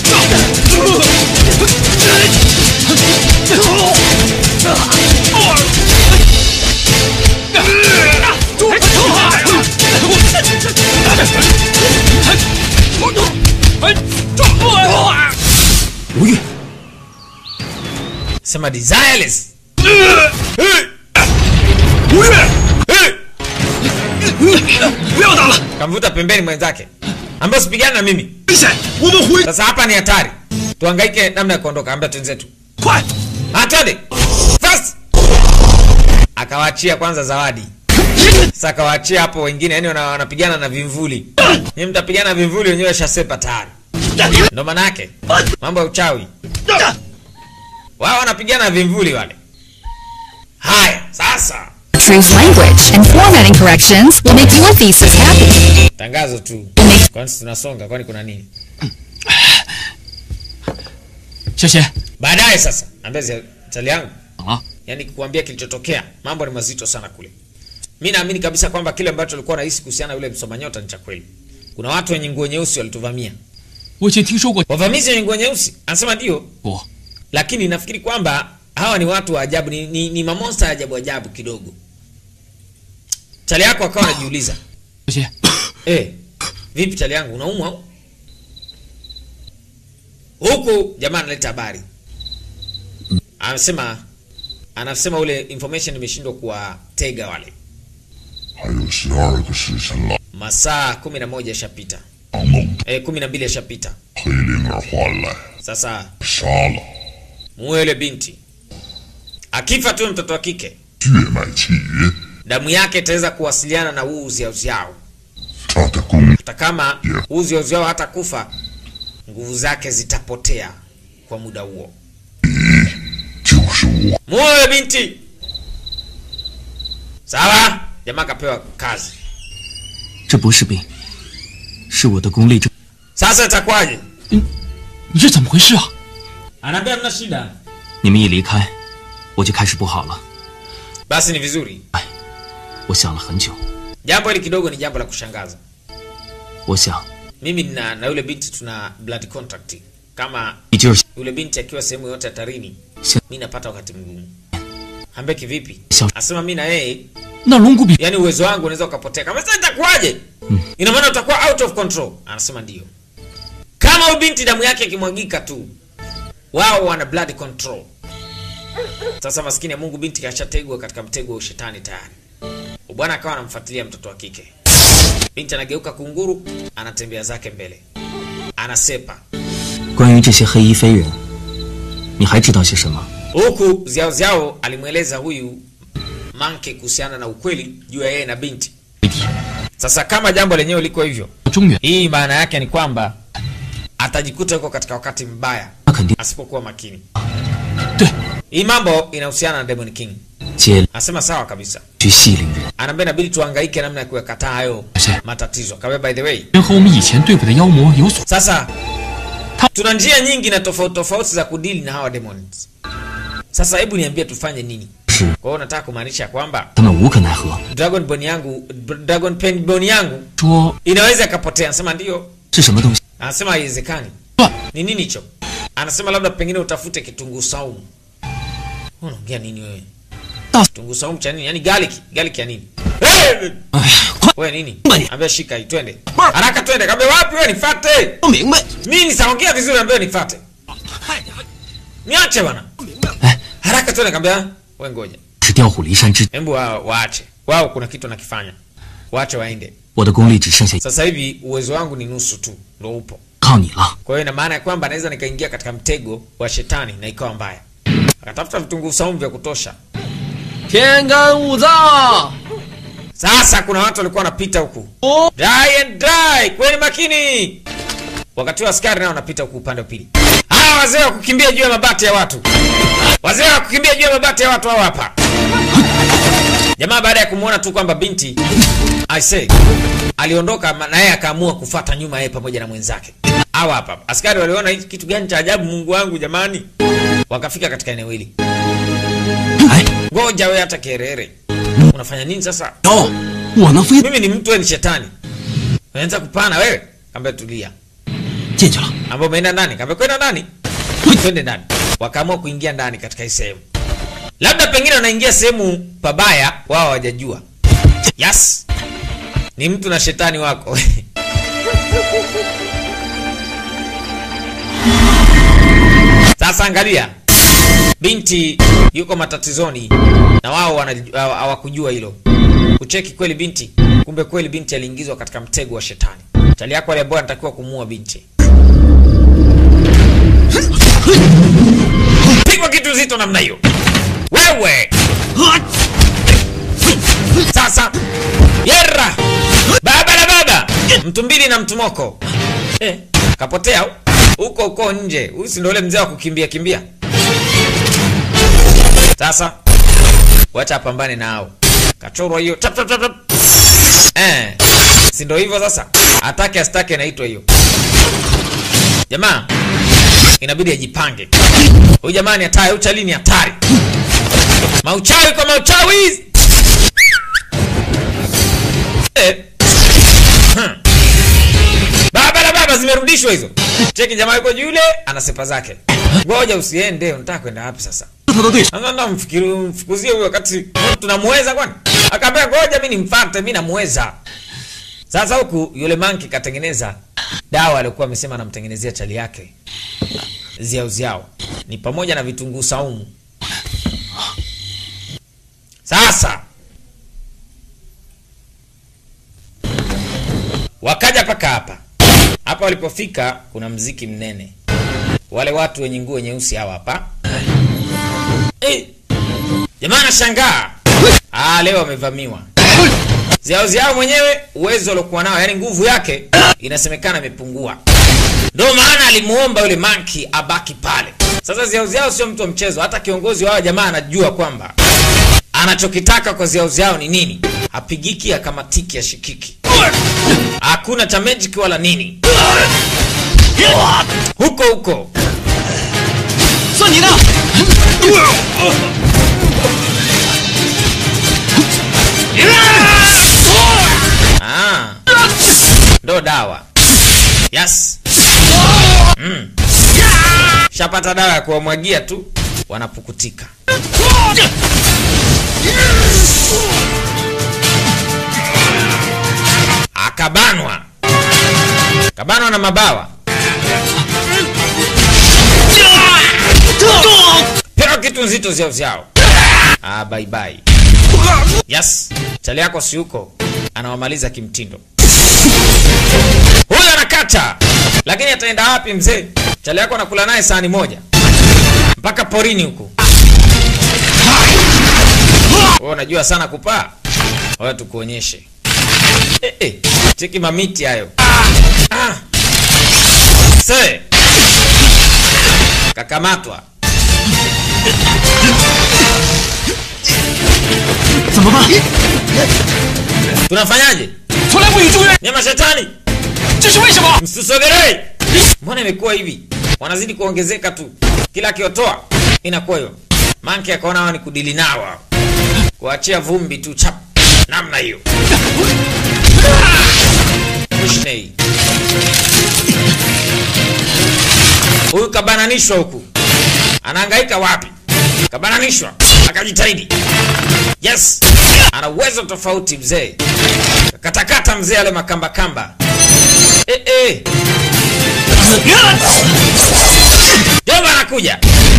sema desireless 吴越，不要打了， kamvuta pembeni mwenzake ambaye usipigane na mimi 危险！我们回， sasa hapa ni hatari tuhangaike namna ya kuondoka ambia twenzetu 快！ atende fast akawaachia kwanza zawadi sasa akawaachia hapo wengine yani wana- wanapigana na vimvuli ni mtapigana na vimvuli wenyewe shasepa tayari ndo maana yake mambo ya uchawi wao wanapigana na vimvuli wale haya sasa Truth language and formatting corrections will make your thesis happy. tangazo tu kwani si tunasonga kwani kuna nini 小贤， baadaye sasa ambia zi- chali yangu 啊， yani kuambia kilichotokea mambo ni mazito sana kule mi naamini kabisa kwamba kile ambacho alikuwa nahisi kuhusiana na yule msoma nyota ni cha kweli kuna watu wenye nguo nyeusi walituvamia 我以前听说过 wavamizi wenye nguo nyeusi anasema ndio 过， lakini nafikiri kwamba hawa ni watu wa ajabu ni, ni, ni mamonsta ya ajabu ajabu kidogo chali yako akawa anajiuliza 小贤， eh, vipi chali yangu unaumwa au? huku jamaa analeta habari anasema anasema ule information imeshindwa kuwatega wale 还有十二个时辰了， masaa kumi na moja yashapita 把梦 eh, kumi na mbili yashapita 黑灵儿唤来， sasa 杀了， muue yule binti akifa tu mtoto wa kike 血脉契约， damu yake itaweza kuwasiliana na huu uziauziao 他的功 hata kama huu uziauziao hata kufa nguvu zake zitapotea kwa muda huo 就是我。 muue yule binti sawa jamaa akapewa kazi 这不是病，是我的功力正。 sasa itakuwaje 你这怎么回事啊？ anaambia mna shida 你们一离开，我就开始不好了。 basi ni vizuri 我想了很久， jambo hili kidogo ni jambo la kushangaza 我想 mimi na, na yule binti tuna blood contact kama 你就是 yule binti akiwa sehemu yote hatarini Si- mi napata wakati mgumu ambie kivipi Sawa. asema mi na yeye 那龙骨比 yani uwezo wangu unaweza ukapotea kama sasa itakuwaje ina maana utakuwa out of control anasema ndio kama huyu binti damu yake ikimwagika tu wao wana blood control sasa maskini ya mungu binti kashategwa katika mtego wa ushetani tayari bwana akawa anamfuatilia mtoto wa kike binti anageuka kunguru anatembea zake mbele anasepa 关于这些黑衣飞人，你还知道些什么？ huku ziao ziao alimweleza huyu manke kuhusiana na ukweli juu ya yeye na binti sasa kama jambo lenyewe liko hivyo 中原 hii maana yake ni kwamba atajikuta yuko katika wakati mbaya 那肯定 asipokuwa makini 对， hii mambo inahusiana na demon king 接 anasema sawa kabisa 去系领人。 anaambia inabidi tuhangaike namna ya kuyakataa hayo Ashe. matatizo kawe by the way 人和我们以前对付的妖魔有所 sasa tuna njia nyingi na tofauti tofauti za kudili na hawa demons sasa hebu niambie tufanye nini 是 Kwa hiyo nataka kumaanisha kwamba 他们无可奈何。 Dragon Bone yangu Dragon Pen Bone yangu 说 inaweza ikapotea. Anasema ndio. 是什么东西？ Anasema haiwezekani. 乱， Ni nini hicho? Anasema labda pengine utafute kitunguu saumu. Unaongea nini wewe? Da- Kitunguu saumu cha nini? Yaani garlic, garlic ya nini? Hey! 哎呀，快 Wewe nini? Mbali. Ambia shika hii twende. Haraka twende. Kaambia wapi wewe nifuate? 不明白！ Mimi nisaongea vizuri ambaye nifuate. Niache bwana. 哎， Haraka twende kaambia wewe ngoja. 是调虎离山之， Hebu wa, waache. Wao kuna kitu nakifanya. Waache waende. 我的功力只剩下 Sasa hivi uwezo wangu ni nusu tu ndio upo. 靠你了。 Kwa hiyo ina maana ya kwamba naweza nikaingia katika mtego wa shetani na ikawa mbaya. Akatafuta vitunguu saumu vya kutosha. 天干物燥， Sasa kuna watu walikuwa wanapita huku. Oh. Die and die, kweni makini. Wakati wa askari nao wanapita huku upande wa pili. Hawa wazee wa kukimbia juu ya mabati ya watu. Wazee wa kukimbia juu ya mabati ya watu hao hapa. Jamaa baada ya kumwona tu kwamba binti I say aliondoka ma- na yeye akaamua kufuata nyuma yeye pamoja na mwenzake. Hawa hapa. Askari waliona hiki kitu gani cha ajabu Mungu wangu jamani. Wakafika katika eneo hili. 哎， Ngoja wewe hata kerere. Unafanya nini sasa? 有，我能飞 Mimi ni mtu, wewe ni shetani. Unaanza kupana wewe? Kaambia tulia. 进去了。 Ambao umeenda ndani? Kaambia kwenda ndani. Twende ndani. Wakaamua kuingia ndani katika hii sehemu. Labda pengine wanaingia sehemu pabaya, wao hawajajua. Yes. Ni mtu na shetani wako. Sasa angalia. Binti yuko matatizoni na wao wanaj- hawa- hawakujua hilo. Kucheki kweli binti, kumbe kweli binti aliingizwa katika mtego wa shetani. Chali yako aliambiwa anatakiwa kumuua binti. Pigwa kitu zito namna hiyo. Wewe. Sasa yera baba la baba mtu mbili na mtu moko eh, kapotea hu- huko huko nje. Huyu si ndio ule mzee wa kukimbia kimbia. Sasa wacha apambane nao. Kachorwa hiyo tap tap tap tap. Eh, si ndio hivyo sasa? Atake astake inaitwa hiyo. Jamaa inabidi ajipange. Huyu jamaa ni hatari, uchali ni hatari. Mauchawi kwa mauchawi. Eh. Hmm. Baba la baba zimerudishwa hizo. Cheki jamaa yuko juu yule ana sepa zake. Ngoja usiende, unataka kwenda wapi sasa? 他的对手 Sasa ndo mfikiri mfukuzie huyo wakati tunamweza kwani? Akaambia ngoja mimi nimfuate, mimi namweza. Sasa huku yule manki katengeneza dawa alikuwa amesema anamtengenezea chali yake. Ziao ziao. Ni pamoja na vitunguu saumu. Sasa wakaja paka hapa. Hapa walipofika kuna mziki mnene. Wale watu wenye nguo nyeusi hawa hapa. Eh, jamaa anashangaa. Ah, leo amevamiwa. Ziao ziao mwenyewe uwezo aliokuwa nao, yani nguvu yake inasemekana imepungua. Ndio maana alimuomba yule manki abaki pale. Sasa ziao ziao sio mtu wa mchezo, hata kiongozi wao jamaa anajua kwamba anachokitaka kwa ziao ziao ni nini. Hapigiki, akamatiki, ashikiki. Hakuna cha magic wala nini. Huko huko 算你的。 Ah. Ndo dawa. Yes. Mm. Shapata dawa ya kuwamwagia tu wanapukutika. Akabanwa. Kabanwa na mabawa. Pewa kitu nzito ziao ziao. Ah, bye bye. Yes, chali yako si huko, anawamaliza kimtindo. Huyu anakata, lakini ataenda wapi mzee? Chali yako anakula naye sahani moja mpaka porini huku. Wewe unajua sana kupaa, wewe tukuonyeshe. Eh, eh, cheki mamiti hayo. Ah. Se. Kakamatwa. 怎么办？ Tunafanyaje? 从来不与住院， Nyama shetani. 这是为什么？ Msisogelee. Mbona imekuwa hivi? Wanazidi kuongezeka tu. Kila akiotoa inakuwa hiyo. Manke akaona hawa ni kudili nao. hao. kuachia vumbi tu chap namna hiyo Mushnei. huyu kabananishwa huku anahangaika wapi kabananishwa akajitahidi yes ana uwezo tofauti mzee katakata mzee ale makambakamba eh, eh. jomba anakuja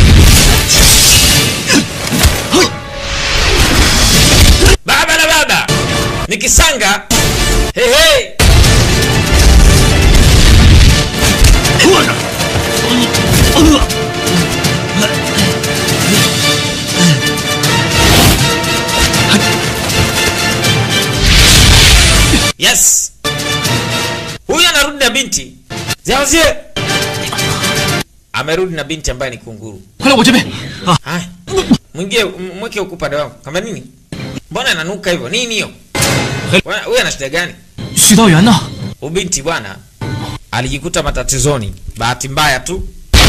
baba na baba ni kisanga hehe yes huyu anarudi na binti ziazie amerudi na binti ambaye ni kunguru 快来我这边啊！ haya mwingie m- mweke huku upande wangu kama nini mbona inanuka hivyo nini hiyo Bwana, huyu ana shida gani 许道元呢？ ubinti bwana alijikuta matatizoni bahati mbaya tu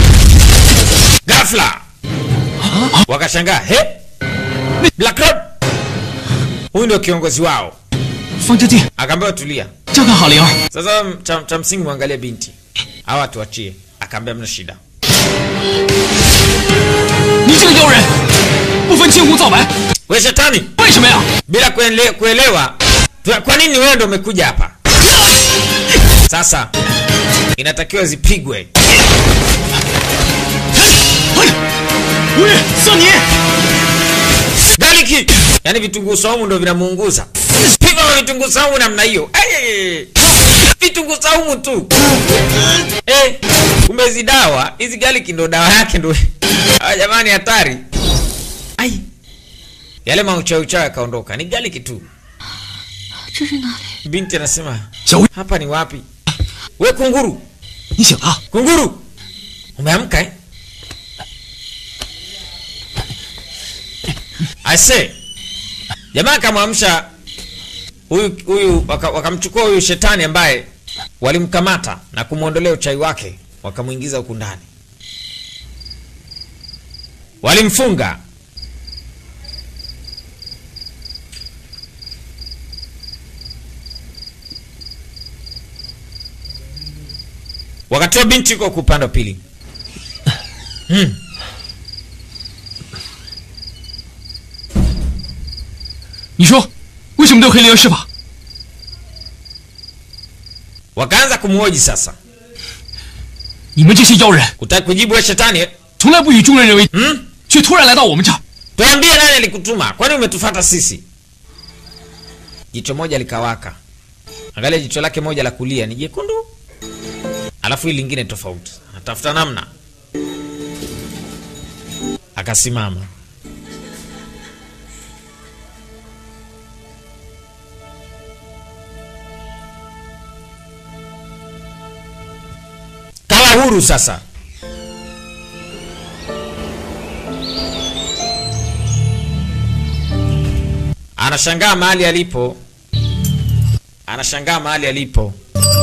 gafla wakashangaa he black Road huyu ndio kiongozi wao 方家弟， akaambiwa tulia 照看好灵儿。 sasa cha, cha msingi mwangalie binti hawa tuachie akaambia mna shida 你这个妖人，不分青红皂白， we shetani 为什么呀？ bila kuele, kuelewa tu- kwa nini wewe ndo umekuja hapa sasa inatakiwa zipigwe 无语，算你！ galiki yaani vitunguu saumu ndo vinamuunguza pigwa kwa vitunguu saumu namna hiyo Ay! vitunguu saumu tu eh, kumbe hizi dawa hizi galiki ndo dawa yake ndo ah, jamani hatari ai yale mauchauchao yakaondoka ni galiki tu 这是哪里？ binti anasema 小薇， hapa ni wapi we kunguru 你醒了？ kunguru umeamka eh? ase jamaa akamwamsha huyu huyu waka- wakamchukua huyu shetani ambaye walimkamata na kumwondolea uchai wake wakamwingiza huku ndani walimfunga wakati wa binti yuko huku upande wa pili 你说为什么对黑灵儿施法？ wakaanza kumhoji sasa 你们这些妖人 kutaki kujibu we shetani eh? 从来不与众人人为， hmm? 却突然来到我们这儿， tuambie nani alikutuma kwani umetufata sisi jicho moja likawaka angalia jicho lake moja la kulia ni jekundu alafu hili lingine tofauti anatafuta namna akasimama kawa huru sasa anashangaa mahali alipo anashangaa mahali alipo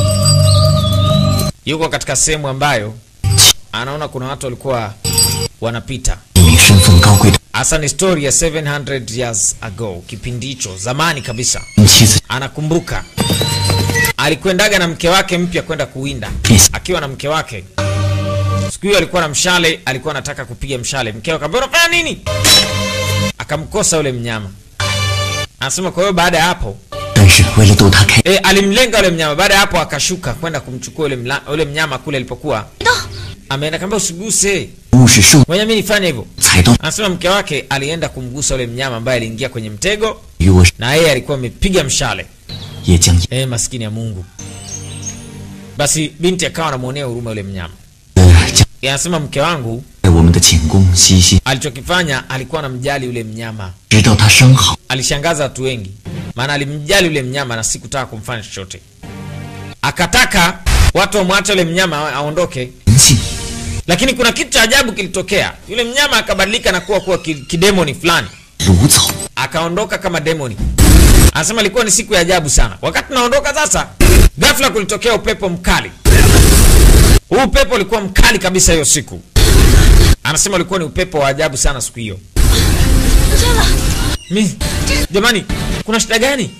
yuko katika sehemu ambayo anaona kuna watu walikuwa wanapita 一名身份高贵的 hasa ni story ya 700 years ago kipindi hicho zamani kabisa 妻子 anakumbuka alikwendaga na mke wake mpya kwenda kuwinda Yes. akiwa na mke wake siku hiyo alikuwa na mshale alikuwa anataka kupiga mshale mkewe akamwambia unafanya nini akamkosa yule mnyama anasema kwa hiyo baada ya hapo 但是为了逗他开， e, alimlenga yule mnyama baada ya hapo akashuka kwenda kumchukua yule, mla, yule mnyama kule alipokuwa ameenda kamba usiguse 物是受 moja mi nifanye hivyo 踩到 anasema mke wake alienda kumgusa yule mnyama ambaye aliingia kwenye mtego 与我 na yeye alikuwa amepiga mshale 也将 e, maskini ya mungu basi binti akawa anamwonea huruma yule mnyama 呃将 anasema mke wangu 在我们的寝宫嬉戏， alichokifanya alikuwa anamjali yule mnyama 直到他生好， alishangaza watu wengi maana alimjali yule mnyama na sikutaka kumfanya chochote akataka watu wamwache yule mnyama a- aondoke 人性 lakini kuna kitu cha ajabu kilitokea yule mnyama akabadilika na kuwa kuwa ki- kidemoni fulani 如草， akaondoka kama demoni anasema ilikuwa ni siku ya ajabu sana wakati naondoka sasa ghafla kulitokea upepo mkali huu upepo ulikuwa mkali kabisa hiyo siku anasema ulikuwa ni upepo wa ajabu sana siku hiyo Mi, jamani, kuna shida gani?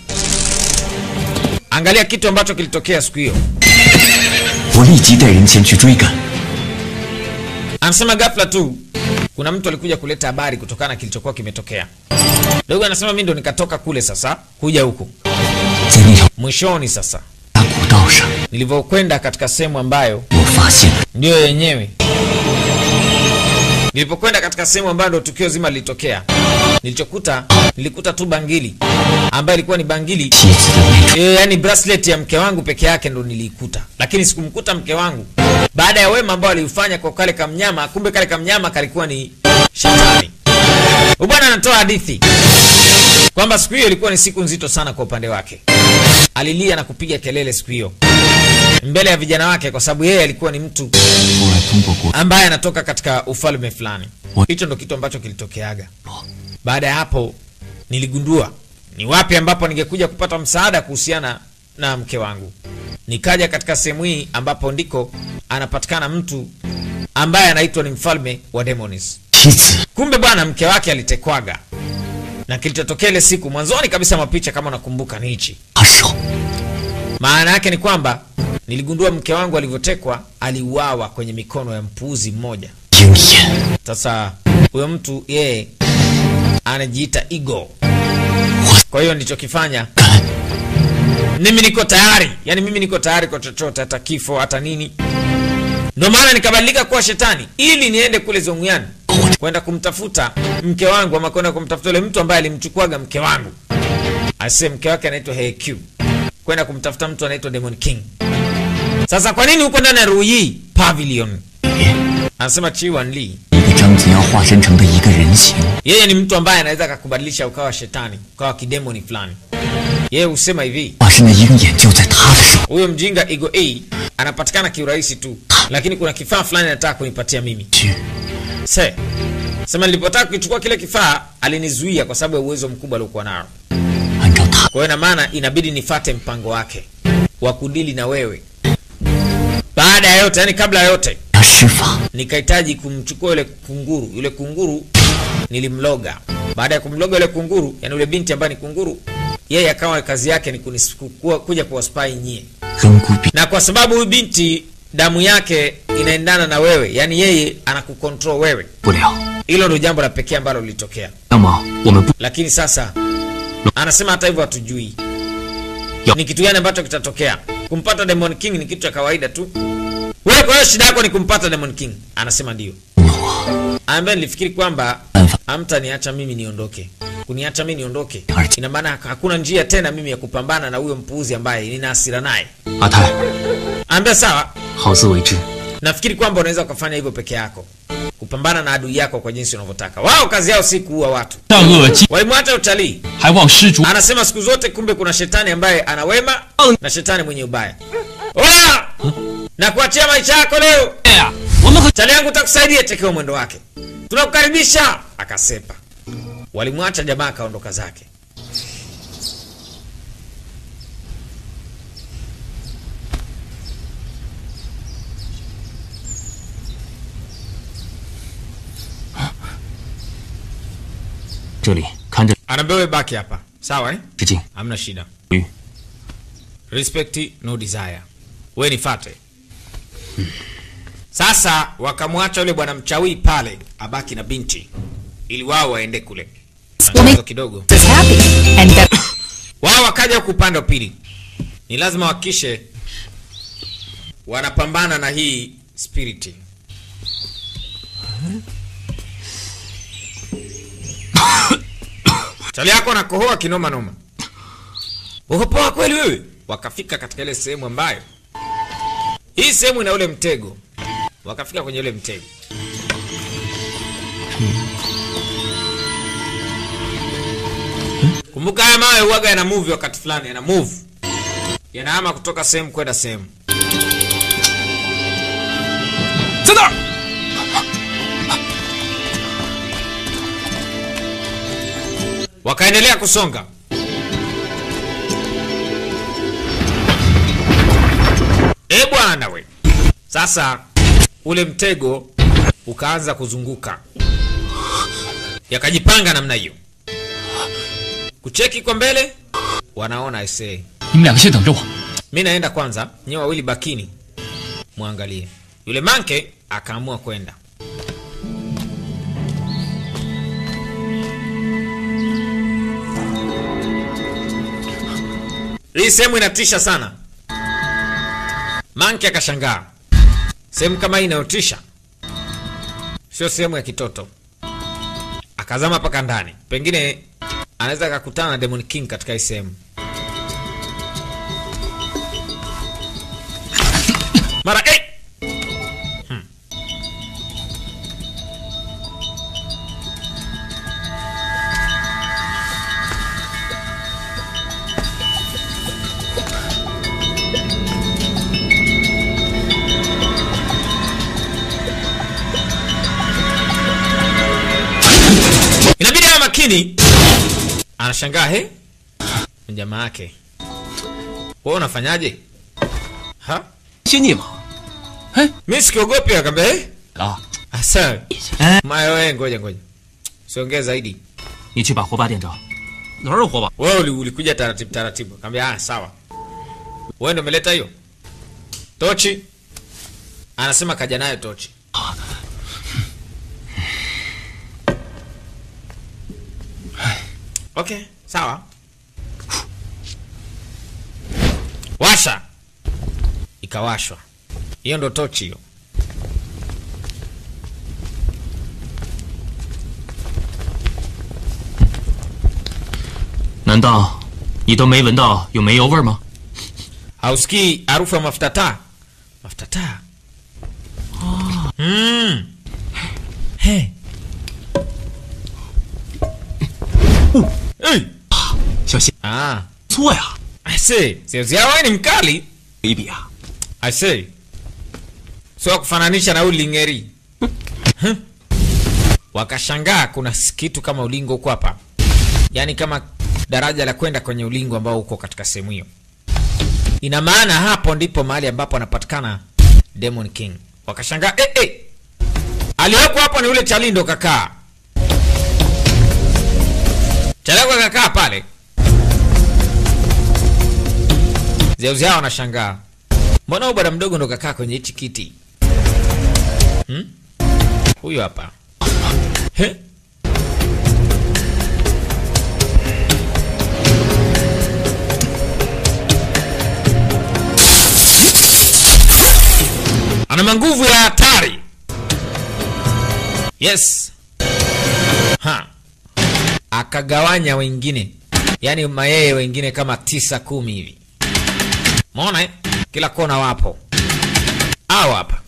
Angalia kitu ambacho kilitokea siku hiyo. 我立即带人前去追赶。 Anasema ghafla tu kuna mtu alikuja kuleta habari kutokana na kilichokuwa kimetokea. Dogo anasema mimi ndo nikatoka kule sasa kuja huku. 在那条 Mwishoni sasa 大古道上， nilivyokwenda katika sehemu ambayo 我发现了 ndiyo yenyewe. Nilipokwenda katika sehemu ambayo ndo tukio zima lilitokea, nilichokuta nilikuta tu bangili ambayo ilikuwa ni bangili 妻子的那种 e, yani bracelet ya mke wangu peke yake ndo niliikuta, lakini sikumkuta mke wangu baada ya wema ambao aliufanya kwa kale kamnyama. Kumbe kale kamnyama kalikuwa ni shetani. Huyu Bwana anatoa hadithi kwamba siku hiyo ilikuwa ni siku nzito sana kwa upande wake. Alilia na kupiga kelele siku hiyo mbele ya vijana wake, kwa sababu yeye alikuwa ni mtu 后来通过国 ambaye anatoka katika ufalme fulani. Hicho ndo kitu ambacho kilitokeaga. Baada ya hapo, niligundua ni wapi ambapo ningekuja kupata msaada kuhusiana na mke wangu. Nikaja katika sehemu hii ambapo ndiko anapatikana mtu ambaye anaitwa ni mfalme wa Demonis. 妻子 Kumbe bwana, mke wake alitekwaga, na kilichotokea ile siku mwanzoni kabisa mapicha, kama unakumbuka, ni hichi. 他手 Maana yake ni kwamba niligundua mke wangu alivyotekwa, aliuawa kwenye mikono ya mpuuzi mmoja. 鹰眼 Sasa huyo mtu yeye anajiita ego. Kwa hiyo nilichokifanya mimi niko tayari, yani mimi niko tayari kwa chochote, hata kifo, hata nini. Ndio maana nikabadilika kuwa shetani ili niende kule Zonguyani kwenda kumtafuta mke wangu, ama kwenda kumtafuta yule mtu ambaye alimchukuaga mke wangu. Ase mke wake anaitwa HQ, kwenda kumtafuta mtu anaitwa Demon King. Sasa kwa nini huko ndani ya Ruyi Pavilion? Anasema Chi Wan Lee 一个张子耀化身成的一个人形， yeye ni mtu ambaye anaweza akakubadilisha ukawa shetani ukawa kidemoni fulani. Yeye husema hivi, 化身的鹰眼就在他的手。 huyo mjinga Ego A anapatikana kiurahisi tu, lakini kuna kifaa fulani anataka kunipatia mimi. 去 Se sema, nilipotaka kukichukua kile kifaa alinizuia kwa sababu ya uwezo mkubwa aliokuwa nao. 按照他 Kwa hiyo ina maana inabidi nifate mpango wake wa kudili na wewe. Baada ya yote, yani kabla ya yote, 要施法， nikahitaji kumchukua yule kunguru. Yule kunguru nilimloga. Baada ya kumloga yule kunguru, yani yule binti ambaye ni kunguru, yeye akawa kazi yake ni kunis, kuwa, kuja kuwaspai nyie, 扔孤笔 na kwa sababu huyu binti damu yake inaendana na wewe, yani yeye anakukontrol wewe. 不了。 Hilo ndio jambo la pekee ambalo lilitokea, 那么我们不 lakini sasa anasema hata hivyo hatujui Yo. ni kitu gani ambacho kitatokea. Kumpata Demon King ni kitu cha kawaida tu. Wewe kwa hiyo shida yako ni kumpata Demon King? Anasema ndio. 我 ambaye nilifikiri kwamba 办法 hamtaniacha mimi niondoke. Kuniacha mimi niondoke, Art. ina maana hakuna njia tena mimi ya kupambana na huyo mpuuzi ambaye nina hasira naye. 阿泰， Ambia sawa, 好自为之。 nafikiri kwamba unaweza ukafanya hivyo peke yako, kupambana na adui yako kwa jinsi unavyotaka. Wao kazi yao si kuua watu, 善恶尽， walimwacha utalii. 还望施主 Anasema siku zote, kumbe kuna shetani ambaye ana wema na shetani mwenye ubaya. Oya! na kuachia maisha yako leo 呀！我们和 chali yangu takusaidia tekeo mwendo wake tunakukaribisha akasepa walimwacha jamaa akaondoka zake "这里看着 anaambia wewe baki hapa sawa eh? 致敬。 hamna shida 嗯 respect no desire we nifate sasa wakamwacha yule bwana mchawi pale abaki na binti ili wao waende kule Matatizo kidogo is happy and that wao wakaja huku upande wa pili ni lazima wakishe wanapambana na hii spiriti chali yako nakohoa kinoma noma ukopoa kweli wewe wakafika katika ile sehemu ambayo hii sehemu ina ule mtego wakafika kwenye ule mtego kumbuka haya mawe uwaga yana move wakati fulani yana move yanahama kutoka sehemu kwenda sehemu 在那儿， wakaendelea kusonga e bwana we sasa ule mtego ukaanza kuzunguka yakajipanga namna hiyo kucheki kwa mbele wanaona aisee 你们两个先等着我。 mi naenda kwanza nyewe wawili bakini mwangalie yule manke akaamua kwenda hii sehemu inatisha sana manke akashangaa sehemu kama hii inayotisha sio sehemu ya kitoto akazama mpaka ndani pengine anaweza akakutana na demon king katika hii sehemu mara eh! Hmm. inabidi awe makini anashangaa he Ni jamaa yake wewe unafanyaje ha 先你嘛。 mi sikiogopi akaambia eh? 啊， asa mayo wewe ngoja ngoja siongee zaidi 你去把火把点着。 哪儿有火把？ wewe uli- ulikuja taratibu taratibu kaambia ah sawa wewe ndo umeleta hiyo tochi anasema kaja nayo tochi okay sawa washa ikawashwa hiyo ndo tochi hiyo 难道你都没闻到有煤油味儿吗？ hausikii harufu ya mafuta taa mafuta taa mm. hey. hey. 小心， ah. 错呀！ I see. Sio wewe ni mkali 比比啊， I see. Sio kufananisha na ulingeri. Huh? Wakashangaa kuna s- kitu kama ulingo huko hapa, yaani kama daraja la kwenda kwenye ulingo ambao uko katika sehemu hiyo. Ina maana hapo ndipo mahali ambapo anapatikana Demon King. Wakashangaa eh, eh. Aliyeko hapo ni ule Chalindo kakaa. Chalindo kakaa pale. Zeuziao wanashangaa, mbona huyu bwana mdogo ndo kakaa kwenye hichi kiti hmm? Huyu hapa He? ana manguvu ya hatari. Yes, ha akagawanya wengine, yaani mayeye wengine kama tisa kumi hivi Maona eh? Kila kona wapo. Hao hapa.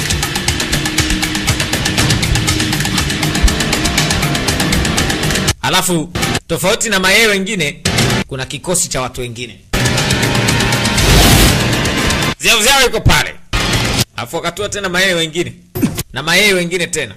Alafu tofauti na mayee wengine kuna kikosi cha watu wengine. Ziao ziao iko pale. Alafu wakatua tena mayee wengine. Na mayee wengine tena.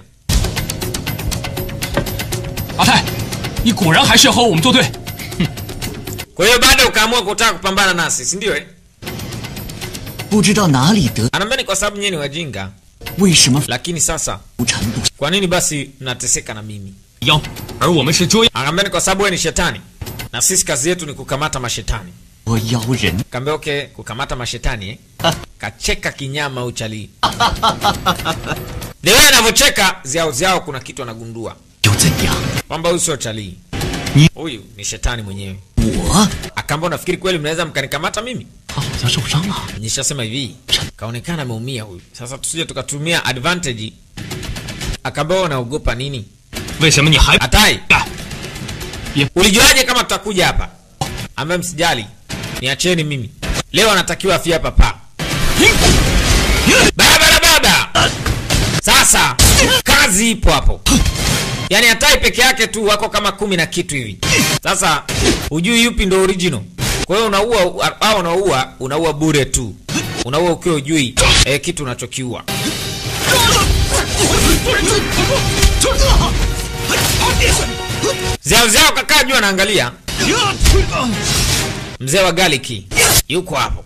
阿泰，你果然还是要和我们作对。 Kwa hiyo bado ukaamua kutaka kupambana nasi, si ndio eh? 不知道哪里得， Anaambia ni kwa sababu nyinyi ni wajinga, 为什么 lakini sasa 浮程度 kwa nini basi mnateseka na mimi? 妖，而我们是捉 Akaambia ni kwa sababu wewe ni shetani na sisi kazi yetu ni kukamata mashetani. 我妖人？ Kaambia okay, kukamata mashetani eh? Kacheka kinyama uchali. Dewe anavyocheka ziao ziao, kuna kitu anagundua 又怎样？ kwamba huyu sio chalii, Ni- huyu ni shetani mwenyewe. 我 Akaambia unafikiri kweli mnaweza mkanikamata mimi? 他好像受伤了。 Nishasema hivi, kaonekana ameumia huyu. Sasa tusije tukatumia advantage. Akaambia wewe unaogopa nini? 为什么你还 Atai, 干？ ulijuaje kama tutakuja hapa? Ambaye msijali, niacheni mimi. Leo anatakiwa afie hapa pa. Barabara baba. Sasa kazi ipo hapo. Yaani Atai peke yake tu wako kama kumi na kitu hivi. Sasa hujui yupi ndo original. Kwa hiyo unaua au unaua unaua bure tu. Unaua ukiwa hujui eh, kitu unachokiua. Zao zao kakaa juu anaangalia. Mzee wa Galiki yuko hapo.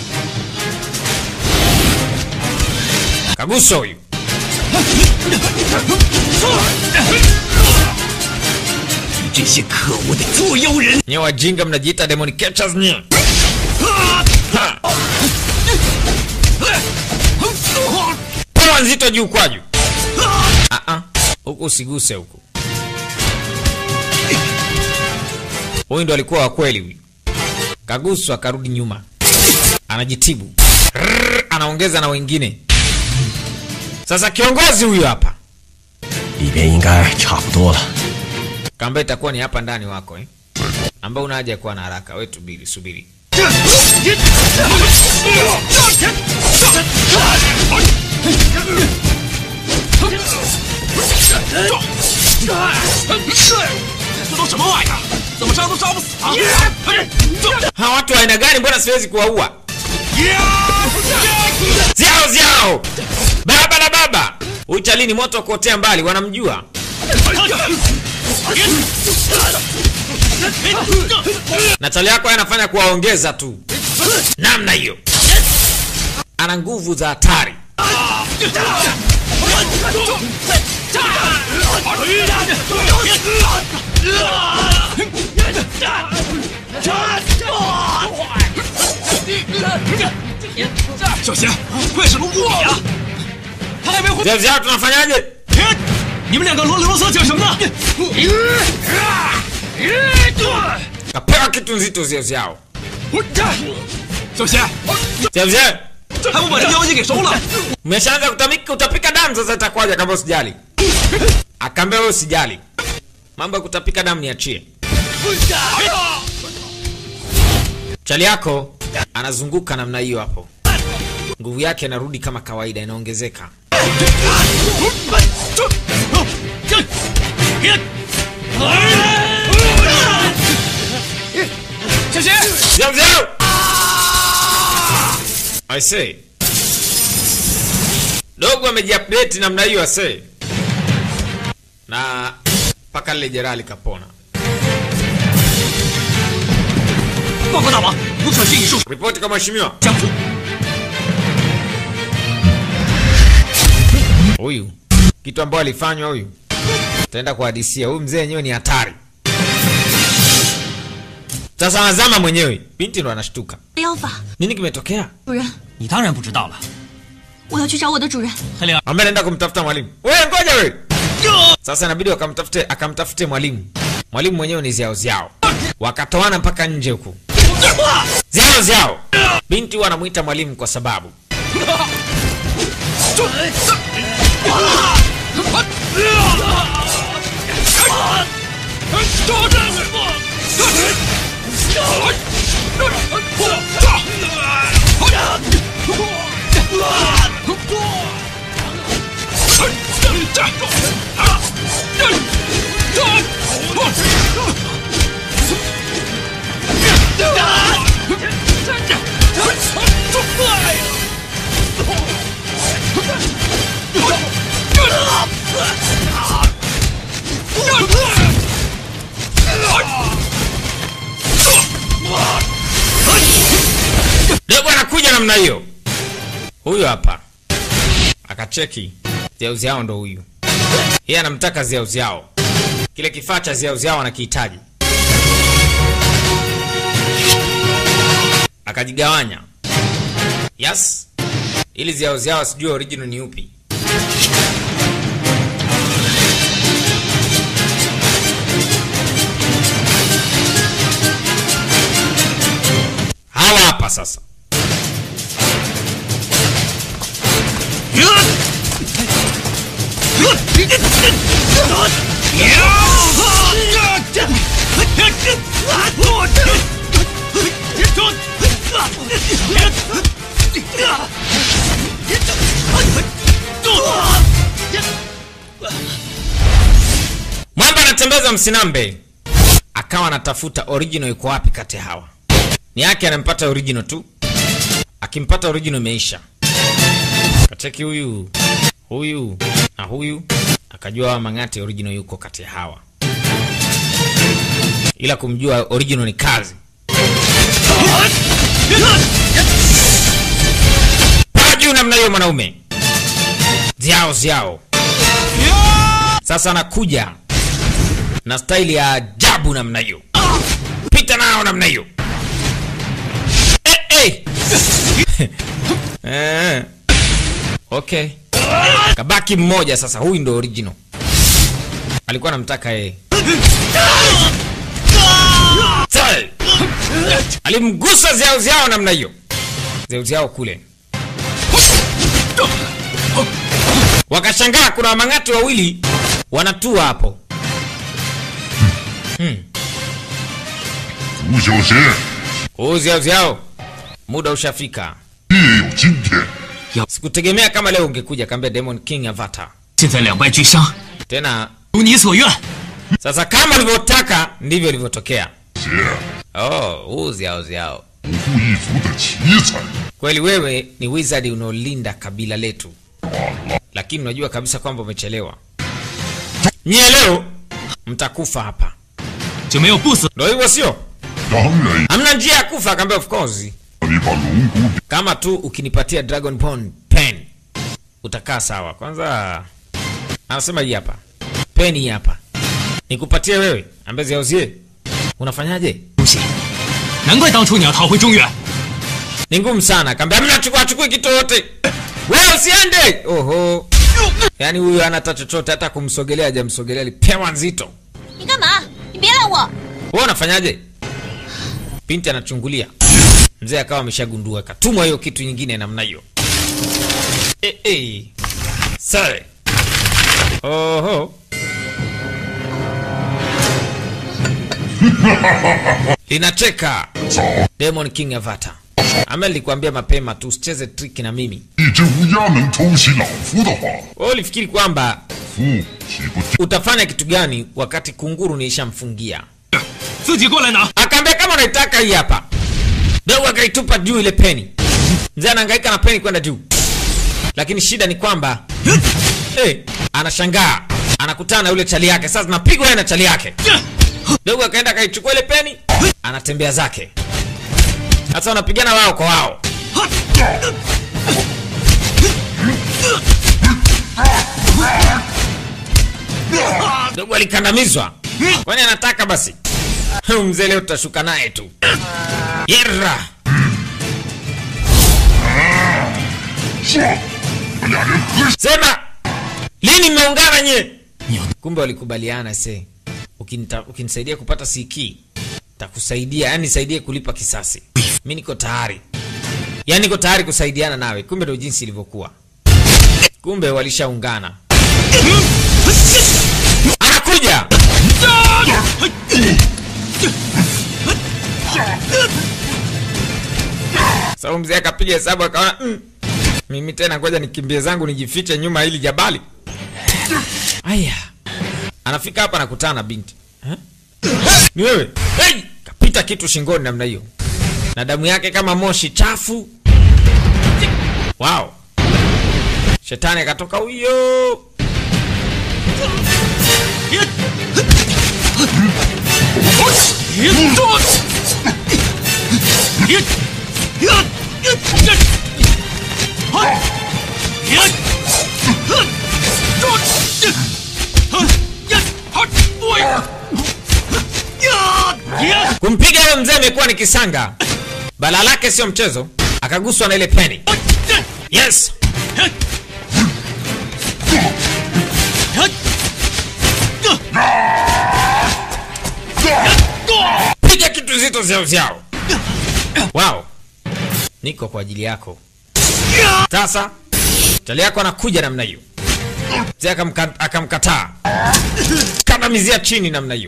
Kaguso huyu. 这些可恶的自由人！ Nye wajinga mnajiita demon catchers nye. Ha. Pawa nzito juu kwa juu. Ah ah. Huku usiguse huku. Huyu ndo alikuwa wa kweli huyu. Kaguswa akarudi nyuma. Anajitibu. Rrrr, anaongeza na wengine. Sasa kiongozi huyu hapa. 里边应该差不多了。 Kamba itakuwa ni hapa ndani wako eh? Ambao una haja ya kuwa na haraka. Wewe tubiri, subiri. Hawa watu wa aina gani? Mbona siwezi kuwaua? Ziao ziao, baba la baba. Uchalini moto wa kuotea mbali, wanamjua. na chali yako yeye anafanya kuwaongeza tu namna hiyo. Ana nguvu za hatari. Zia zia, tunafanyaje? 你们两个啰里啰嗦讲什么呢？ Kapewa kitu nzito zia ziao. 小贤， Zia zia, 还不把这妖精给收了？ umeshaanza kutamika, utapika damu sasa, itakuwaje kama usijali? Akaambia wewe usijali, mambo ya kutapika damu niachie. Chali yako anazunguka namna hiyo hapo, nguvu yake inarudi kama kawaida, inaongezeka. 小贤， Zia zia! I say. Dogo amejiupdate namna hiyo ase. Na mpaka lile jeraha likapona. 报告大王，吴可欣已受 Ripoti kwa mheshimiwa. 将军。 Huyu kitu ambayo alifanywa huyu, taenda kuhadisia. Huyu mzee yenyewe ni hatari. Sasa anazama mwenyewe, binti ndo anashtuka. 妖法， Nini kimetokea? 主人， 你当然不知道了， 我要去找我的主人。 黑灵儿， Ambaye anaenda kumtafuta mwalimu. Wewe ngoja wewe. Sasa inabidi wakamtafute akamtafute mwalimu. Mwalimu mwenyewe ni ziao ziao. Wakatoana mpaka nje huku. Ziao ziao. Binti huwa anamuita mwalimu kwa sababu dogo anakuja namna hiyo. Huyu hapa akacheki ziauziao ndo huyu. Yeye anamtaka ziauziao, kile kifaa cha ziauziao anakihitaji. Akajigawanya yes, ili ziauziao asijue original ni upi. Hawa hapa sasa. Mwamba anatembeza msinambe, akawa anatafuta original iko wapi kati ya hawa. Ni yake anampata original tu, akimpata original imeisha. Kacheki huyu huyu na huyu, akajua hawa Mang'ati original yuko kati ya hawa, ila kumjua original ni kazi. Paa juu namna hiyo, mwanaume ziao ziao. Sasa anakuja na staili ya ajabu. ajabu namna hiyo pita nao namna hiyo eh, eh. eh. okay kabaki mmoja sasa huyu ndo original alikuwa anamtaka yeye Sai. alimgusa ziao ziao namna hiyo ziao ziao kule wakashangaa kuna wamang'ati wawili wanatua hapo 吴小贤 huu ziao ziao muda ushafika 必有今天。 sikutegemea kama leo ungekuja kaambia demon king avatar 现在两败俱伤， tena 如你所愿。 sasa kama ulivyotaka ndivyo ilivyotokea 贤， oh, huu ziao ziao 不负一族的奇才。 kweli wewe ni wizard unaolinda kabila letu lakini unajua kabisa kwamba umechelewa nyie leo mtakufa hapa 就没有不死。 ndo hivyo sio 当然， hamna njia ya kufa akaambia of course 你把龙骨 kama tu ukinipatia dragon Bone pen utakaa sawa kwanza anasema hii hapa pen hii hapa nikupatie wewe ambaye ziauzie unafanyaje 不行，难怪当初你要逃回中原。 ni ngumu sana akaambia mna chukua chukui kitu yote wewe usiende oho yaani huyu anata chochote hata kumsogelea hajamsogelea alipewa nzito 你干嘛？你别拦我！ wewe unafanyaje binti anachungulia mzee akawa ameshagundua katumwa hiyo kitu nyingine namna hiyo e, e. sare oho linacheka 早， demon king avata ama nilikwambia mapema tu usicheze triki na mimi 一只乌鸦能偷袭老夫的话， wewe ulifikiri kwamba 夫岂不 utafanya kitu gani wakati kunguru niishamfungia 自己过来拿。 akaambia kama unaitaka hii hapa dogo akaitupa juu ile peni mzee anahangaika na peni kwenda juu lakini shida ni kwamba hey, anashangaa anakutana na yule chali yake sasa napigwa yeye na chali yake dogo akaenda akaichukua ile peni anatembea zake sasa wanapigana wao kwa wao dogo alikandamizwa kwani anataka basi Huyu mzee leo tutashuka naye tu yerra 说？我们俩人合 sema lini mmeungana nye kumbe walikubaliana se Ukinita, ukinisaidia kupata siki takusaidia yani nisaidie kulipa kisasi mi niko tayari yani niko tayari kusaidiana nawe kumbe ndo jinsi ilivyokuwa kumbe walishaungana anakuja sau mzee akapiga hesabu akaona mm, mimi tena ngoja nikimbie zangu nijifiche nyuma ya hili jabali aya anafika hapa nakutana na binti Eh? ni wewe hey! kapita kitu shingoni namna hiyo na damu yake kama moshi chafu wow shetani akatoka huyo kumpiga yule mzee imekuwa ni kisanga bala lake sio mchezo akaguswa na ile peni yes piga kitu zito vyao vyao wow niko kwa ajili yako sasa chali yako anakuja namna hiyo mzee akamka- akamkataa kandamizia chini namna hiyo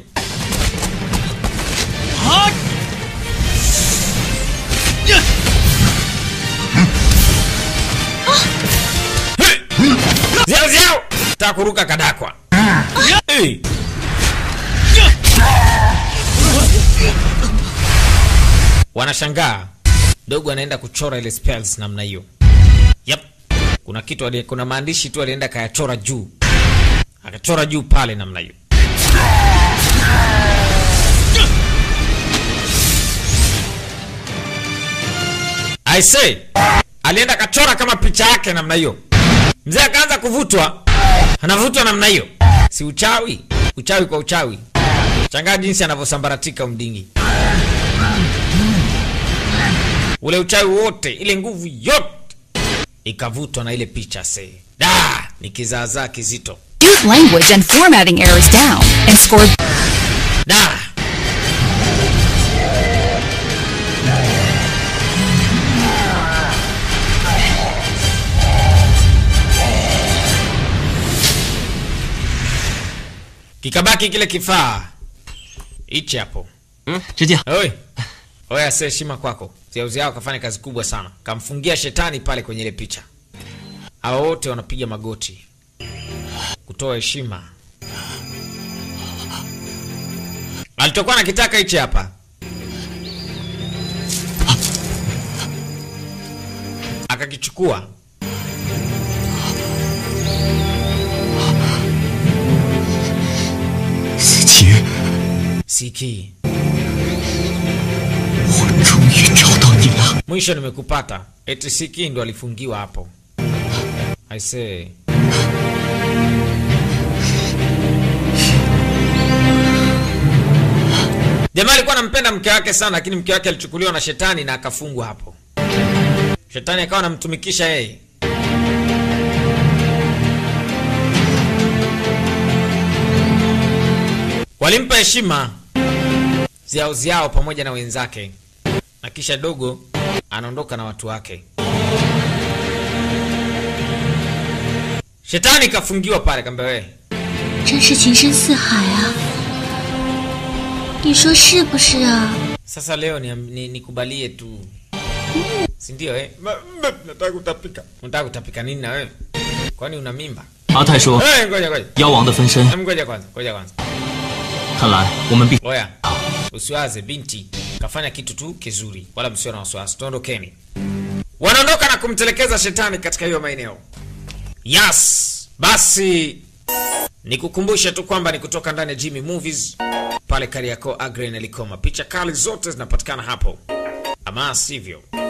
Ziao ziao! Taka kuruka kadakwa. Hey. Wanashangaa. Dogo anaenda kuchora ile spells namna hiyo. Yep. Kuna kitu ali, kuna maandishi tu alienda kayachora juu. Akachora juu pale namna hiyo. I say, alienda kachora kama picha yake namna hiyo. Mzee akaanza kuvutwa, anavutwa namna hiyo. Si uchawi? Uchawi kwa uchawi. Shangaa jinsi anavyosambaratika mdingi, ule uchawi wote, ile nguvu yote ikavutwa na ile picha se. Da, ni kizaazaa kizito. Use language and formatting errors down and score Da. Kikabaki kile kifaa hichi hapo. 嗯，直接 Oi. Oya, se heshima kwako. Ziauzi yao kafanya kazi kubwa sana. Kamfungia shetani pale kwenye ile picha. Hawa wote wanapiga magoti kutoa heshima. Alichokuwa nakitaka hichi hapa. Akakichukua. Siki. 我终于找到你了。 Mwisho nimekupata. Eti Siki ndo alifungiwa hapo. I say. Jamaa alikuwa anampenda mke wake sana, lakini mke wake alichukuliwa na shetani na akafungwa hapo. Shetani akawa anamtumikisha yeye. Walimpa heshima ziao ziao pamoja na wenzake, na kisha dogo anaondoka na watu wake. Shetani kafungiwa pale, kaambia wewe 真是情深似海啊！你说是不是啊？ Sasa leo ni, ni, nikubalie tu, si ndio eh? Nataka kutapika. Unataka kutapika nini na wewe? Kwani una mimba? 阿泰说 Eh, ngoja ngoja. 妖王的分身， Em, Ngoja kwanza, ngoja kwanza. 看来我们必 Oya, usiwaze binti kafanya kitu tu kizuri, wala msio na wasiwasi. Tuondokeni. Wanaondoka na kumtelekeza shetani katika hiyo maeneo. Yes, basi nikukumbushe tu kwamba ni kutoka ndani ya Jimmy Movies pale Kariakoo, Agren Elikoma. Picha kali zote zinapatikana hapo, ama sivyo